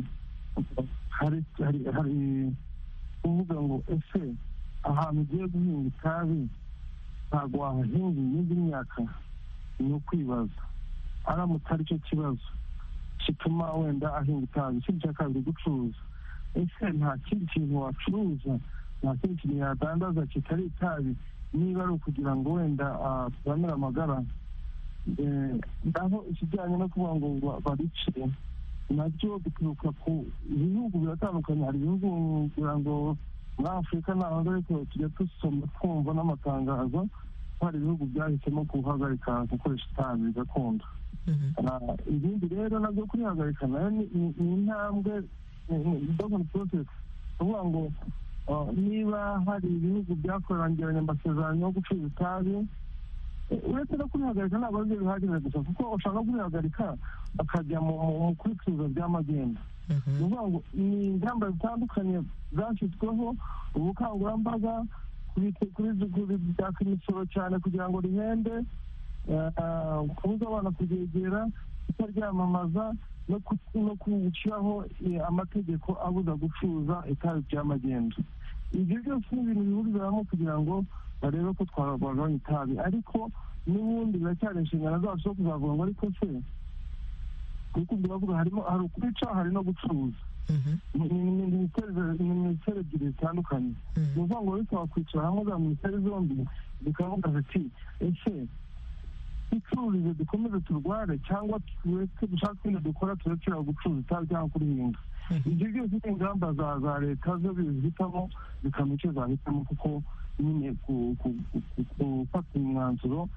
hari kuvuga ngo ese ahantu ugiye guhinga itabi ntabwo wahahinga iyindi myaka ni ukwibaza aramutse ari cyo kibazo gituma wenda ahinga itabi ikindi cya kabiri gucuruza ese nta kindi kintu wacuruza nta kindi kintu yadandaza kitari itabi niba ari ukugira ngo wenda turamire amagara aho ikijyanye no kuvuga ngo babice nabyo bituruka ku bihugu biratandukanye hari ibihugu kugira ngo muri afurika ntabwo ariko tujya dusoma twumva n'amatangazo ko hari ibihugu byahisemo guhagarika gukoresha itabi gakondo ibindi rero nabyo kurihagarika nayo ni intambwe dogoni porosesi kuvuga ngo niba hari ibihugu byakorangiranye amasezerano yo gucuruza itabi uretse no kurihagarika ntabwo aribyo bihagije gusa kuko ushaka kurihagarika bakajya mu kubicuruza by'amagenda ni ukuvuga ngo ni ingamba zitandukanye zashyizweho ubukangurambaga kubitaka imisoro cyane kugira ngo rihende kubuza abana kuryegera kutaryamamaza no gushyiraho amategeko abuza gucuruza itabi by'amagenda ibyo byose ni ibintu bihuriramo kugira ngo barebe ko twagabanya itabi ariko n'ubundi biracyari inshingano zacu zo kuzavuga ngo ariko se kuko ubwo bavuga harimo hari ukwica hari no gucuruza ni minisiteri ebyiri zitandukanye ni ukuvuga ngo ariko wakwicara hamwe za minisiteri zombi zikavuga ziti ese ducururize dukomeze turware cyangwa tureke dushake ibintu dukora turekera gucuruza itabi cyangwa kurihinga ibyo byose ni ingamba za leta zo bizihitamo zikamenya icyo zahitamo kuko nyine gufata umwanzuro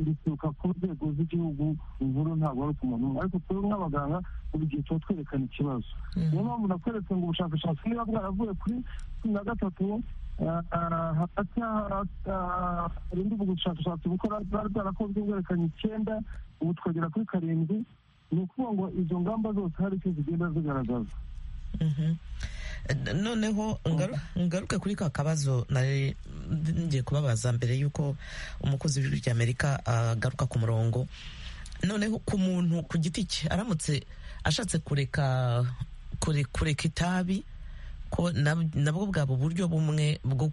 bituruka ku nzego z'igihugu inkuru ntabwo ari ku muntu ariko twebwe nk'abaganga buri gihe tuba twerekana ikibazo niyo mpamvu nakweretse ngo ubushakashatsi niba bwaravuye kuri cumi na gatatu hagati harindi ubushakashatsi bukora bwari bwarakozwe bwerekanye icyenda ubu twagera kuri karindwi ni ukuvuga ngo izo ngamba zose hari icyo zigenda zigaragaza noneho ngaruke kuri ka kabazo ngiye kubabaza mbere y'uko umukozi w'ijwi ry'amerika agaruka ku murongo noneho ku muntu ku giti cye aramutse ashatse kureka kureka itabi ko nabwo bwaba uburyo bumwe bwo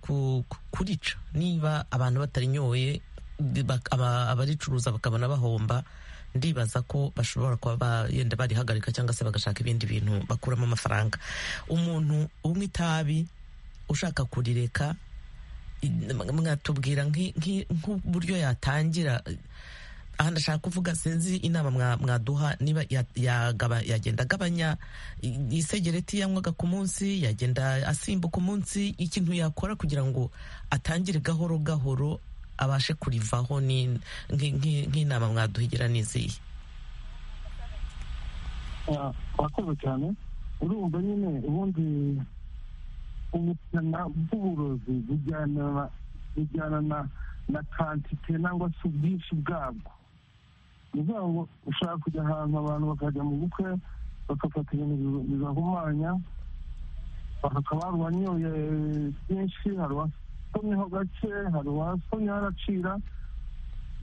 kurica niba abantu batarinyoye abaricuruza bakabona bahomba ndibaza ko bashobora kuba yenda barihagarika cyangwa se bagashaka ibindi bintu bakuramo amafaranga umuntu unywa itabi ushaka kurireka mwatubwira nk'uburyo yatangira aha ndashaka kuvuga sinzi inama mwaduha niba yagenda agabanya isegereti yanywaga ku munsi yagenda asimbuka umunsi ikintu yakora kugira ngo atangire gahoro gahoro abashe kurivaho nk'inama mwaduhigira n'izihe wakoze cyane urumva nyine ubundi ubukana bw'uburozi bujyana na kantite cyangwa se ubwinshi bwabwo ni ukuvuga ngo ushaka kujya ahantu abantu bakajya mu bukwe bagafata ibintu bibahumanya bakaba hari uwanyoye byinshi hari uwasomyeho gake hari uwasomyeho aracira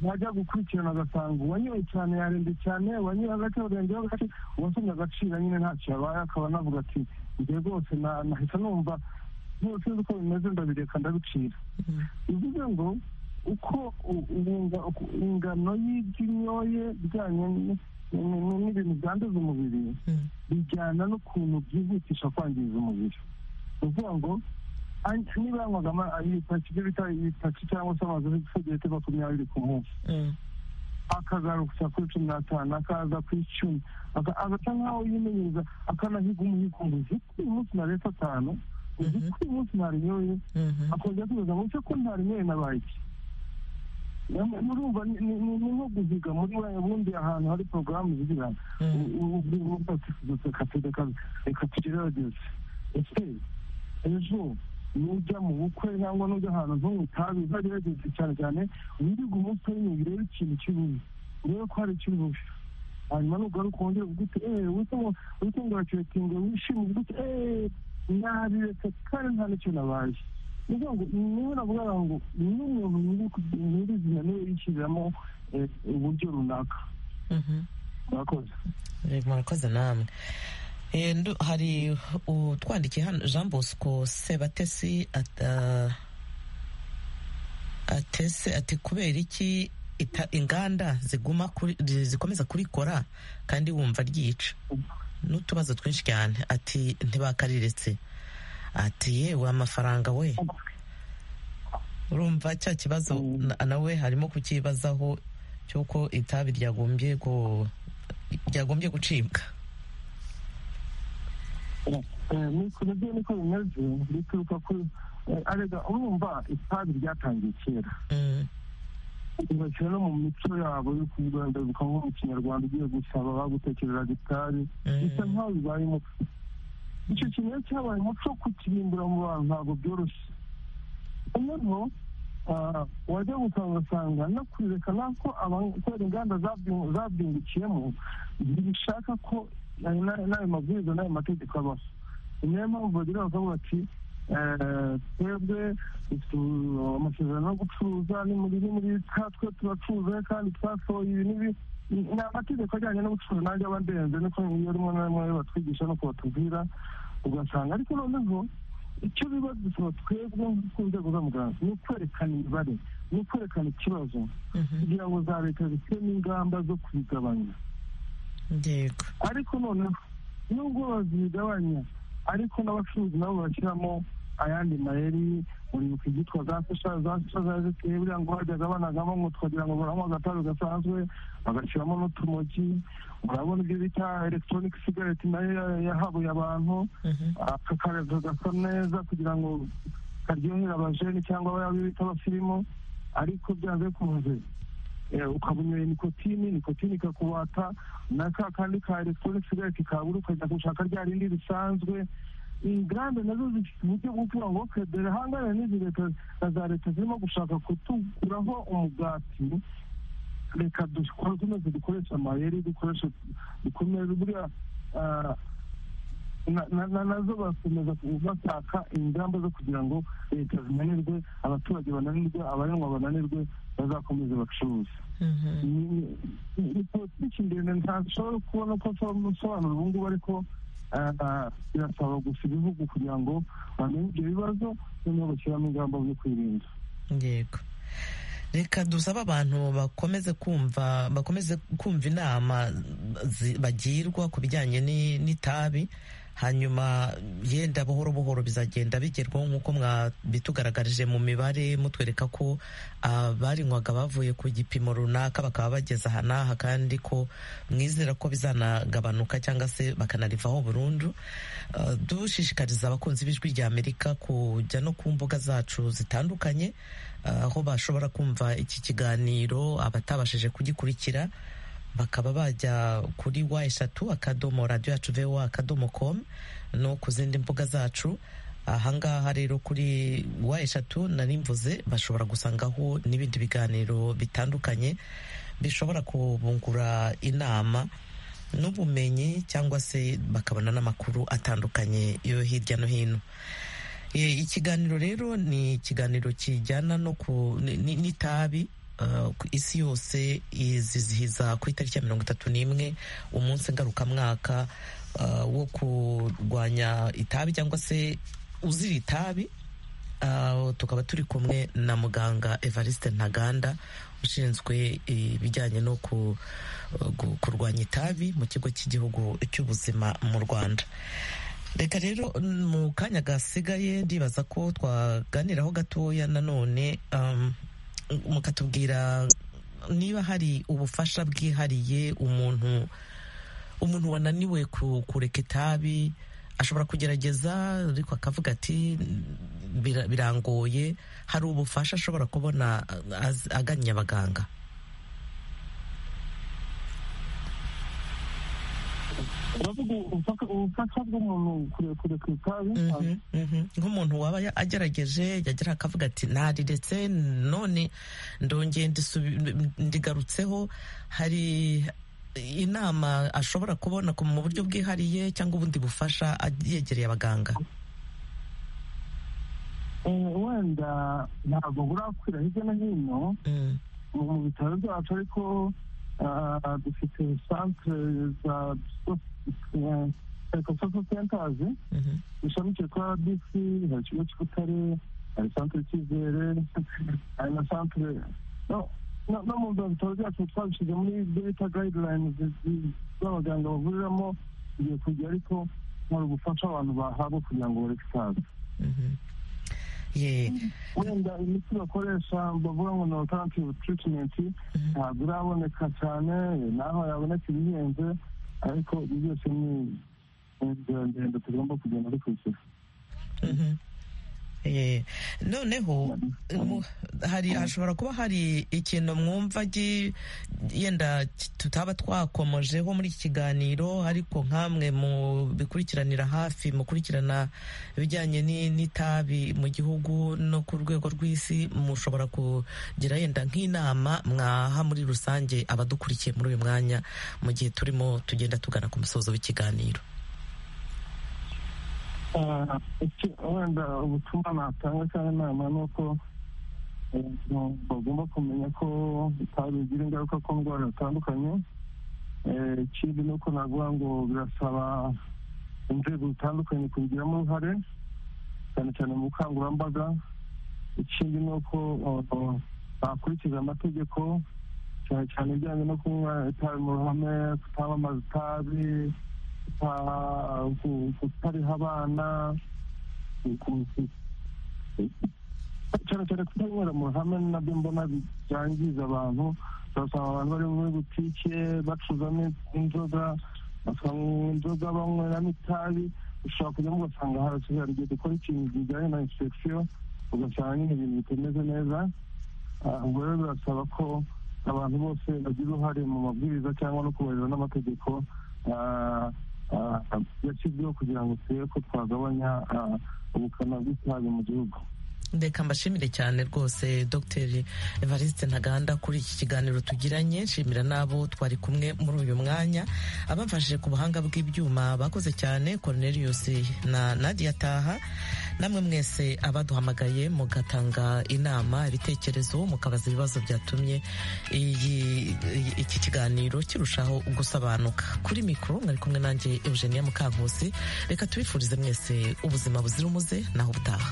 yajya gukurikirana agasanga uwanyoye cyane yarembye cyane uwanyoye hagati yarengeho gake uwasomye agacira nyine ntacyo yabaye akaba anavuga ati njye rwose nahita numva byose nzi uko bimeze ndabireka ndabicira bivuze ngo uko ingano y'ibyo unyoye bijyanye n'ibintu byanduza umubiri bijyana n'ukuntu byihutisha kwangiza umubiri ni ukuvuga ngo niba yanywagamo ibyo bita ibitaki cyangwa se amazu y'ibisogeti makumyabiri ku munsi akagarukira kuri cumi n'atanu akaza ku icumi agasa nk'aho yimenyereza akanahiga umuhigo ngo uzi ko uyu munsi naretse atanu uzi ko uyu munsi ntarinyoye akongera kubaza ngo ese ko ntarinyoye nabaye iki murumva ni nko guhiga muri bundi ahantu hari porogaramu zigira reka tugerageze ese ejo nujya mu bukwe cyangwa nujya ahantu ntunywe itabi uzagerageze cyane cyane wirige umunsi w'imwe urebe ikintu kibuze urebe ko hari ikibuze hanyuma nugaruka wongere uvuga uti eee wite ngo urakiretinge wishime uvuga uti eee nabiretse kandi nta n'icyo nabaye ni ukuvuga ngo niho navuga ngo niyo umuntu nyirizina niwe yishyiriramo uburyo runaka murakoze murakoze namwe hari utwandikiye hano jean bosco sebatesi atese ati kubera iki inganda ziguma zikomeza kurikora kandi wumva ryica n'utubazo twinshi cyane ati ntibakariretse ati yewe amafaranga we urumva cya kibazo nawe harimo kukibazaho cy'uko itabi ryagombye gucibwa nibyo niko bimeze bituruka ku arega urumva itabi ryatangiye kera ugashyira no mu mico yabo yo kugandaruka nko mu kinyarwanda ugiye gusaba bagutekereraga itabi bisa nkaho bibaye umuco icyo kintu rero cyabaye umuco kukirimbura mu bantu ntabwo byoroshye noneho wajya gusanga ugasanga no kurireka nako kubera inganda zabyungukiyemo ntibishaka ko n'ayo mabwiriza n'ayo mategeko abaho ni nayo mpamvu bagira bakavuga ati twebwe amasezerano yo gucuruza ni muri muri twe turacuruza kandi twasohoye ibi n'ibi ni amategeko ajyanye n'ubucuruzi nanjye aba ndenze niko iyo rimwe na rimwe batwigisha no kubatubwira ugasanga ariko noneho icyo biba dusaba twebwe ku nzego z'amuganga ni ukwerekana imibare ni ukwerekana ikibazo kugira ngo za leta zitewe n'ingamba zo kubigabanya ariko noneho nubwo bazigabanya ariko n'abacuruzi nabo bashyiramo ayandi mayeri uribuka ibyitwa za sasha za sasha za ziteye buriya ngo bajyaga banagamo ngo twagira ngo baranywa agatabi gasanzwe bagashyiramo n'utumogi urabona ibyo bita electronic cigarette nayo yahabuye abantu akakarega gasa neza kugira ngo karyohera abajeni cyangwa abayabo bita abasirimu ariko byanze bikunze ukaba unyoye nikotini nikotini ikakubata na ka kandi ka elegitoroniki sigareti kabura ukajya gushaka rya rindi risanzwe inganda nazo zifite uburyo bwo kuvuga ngo kedera hangana n'izi leta na za leta zirimo gushaka kutuguraho umugati reka dukomeze dukoreshe amayeri dukoreshe dukomeze buriya nazo bakomeza bashaka ingamba zo kugira ngo leta zinanirwe abaturage bananirwe abarengwa bananirwe bazakomeze bacuruze ni politiki ndende ntashobora kubona ko asobanura ubu ngubu ariko birasaba gusa ibihugu kugira ngo bamenye ibyo bibazo noneho bashyiramo ingamba zo kwirinda yego reka dusaba abantu bakomeze kumva bakomeze kumva inama bagirwa ku bijyanye n'itabi hanyuma yenda buhoro buhoro bizagenda bigerwaho nk'uko mwabitugaragarije mu mibare mutwereka ko abarinywaga bavuye ku gipimo runaka bakaba bageze aha n'aha kandi ko mwizera ko bizanagabanuka cyangwa se bakanarivaho burundu dushishikariza abakunzi b'ijwi rya amerika kujya no ku mbuga zacu zitandukanye aho bashobora kumva iki kiganiro abatabashije kugikurikira bakaba bajya kuri wa eshatu akadomo radiyo yacu vewa akadomo komu no ku zindi mbuga zacu ahangaha rero kuri wa eshatu narimvuze bashobora gusangaho n'ibindi biganiro bitandukanye bishobora kubungura inama n'ubumenyi cyangwa se bakabona n'amakuru atandukanye yo hirya no hino ikiganiro rero ni ikiganiro kijyana no ku n'itabi isi yose izizihiza ku itariki ya mirongo itatu n'imwe umunsi ngarukamwaka wo kurwanya itabi cyangwa se uzira itabi tukaba turi kumwe na muganga evariste ntaganda ushinzwe ibijyanye no kurwanya itabi mu kigo cy'igihugu cy'ubuzima mu rwanda reka rero mu kanya gasigaye ndibaza ko twaganiraho gatoya nanone mukatubwira niba hari ubufasha bwihariye umuntu umuntu wananiwe kureka itabi ashobora kugerageza ariko akavuga ati birangoye hari ubufasha ashobora kubona agannye abaganga uravuga ubufasha bw'umuntu kureka itabi nk'umuntu waba agerageje yagera akavuga ati nariretse none ndongeye ndigarutseho hari inama ashobora kubona mu buryo bwihariye cyangwa ubundi bufasha yegereye abaganga wenda ntabwo burakwira hirya no hino mu bitaro byacu ariko dufite santere za psychosocial centers bishamikiye kuri rbc hari ikigo cy'ubutare hari santere cyizere hari na santere no mu bitaro byacu twabishyize muri beta guidelines z'abaganga bavuriramo igiye kujya ariko hari ubufasha abantu bahabwa kugira ngo bareke itabi wenda imiti bakoresha bavuga ngo ni alternative treatment ntabwo iraboneka cyane naho yaboneka ibihenze ariko byose ni inzira ndende tugomba kugenda dukurikira noneho hari hashobora kuba hari ikintu mwumva yenda tutaba twakomojeho muri iki kiganiro ariko nkamwe mu bikurikiranira hafi mukurikirana ibijyanye n'itabi mu gihugu no ku rwego rw'isi mushobora kugira yenda nk'inama mwaha muri rusange abadukurikiye muri uyu mwanya mu gihe turimo tugenda tugana ku musozo w'ikiganiro wenda ubutumwa natanga cyangwa inama ni uko bagomba kumenya ko itabi bigira ingaruka ku ndwara zitandukanye ikindi ni uko navuga ngo birasaba inzego zitandukanye kubigiramo uruhare cyane cyane mu bukangurambaga ikindi ni uko bakurikiza amategeko cyane cyane ibijyanye no kunywa itabi mu ruhame kutamamaza itabi kutariha abana cyane cyane kutanywera mu ruhame nabyo mbona byangiza abantu ugasanga abantu bari muri butike bacuzamo inzoga bakanywa inzoga banyweramo itabi ushobora kujyamo ugasanga harasigaye hari igihe dukora ikintu kijyanye na inspeksiyo ugasanga nyine ibintu bitameze neza ubwo rero birasaba ko abantu bose bagira uruhare mu mabwiriza cyangwa no kubahiriza n'amategeko yashyizweho kugira ngo turebe ko twagabanya ubukana bw'itabi mu gihugu reka mbashimire cyane rwose dr evariste ntaganda kuri iki kiganiro tugiranye nshimira n'abo twari kumwe muri uyu mwanya abafashije ku buhanga bw'ibyuma bakoze cyane cornelius na nadia taha namwe mwese abaduhamagaye mugatanga inama ibitekerezo mukabaza ibibazo byatumye iyi- iyi- iki kiganiro kirushaho gusobanuka kuri mikoro mwari kumwe nanjye eugenia mukankusi reka tubifurize mwese ubuzima buzira umuze naho ubutaha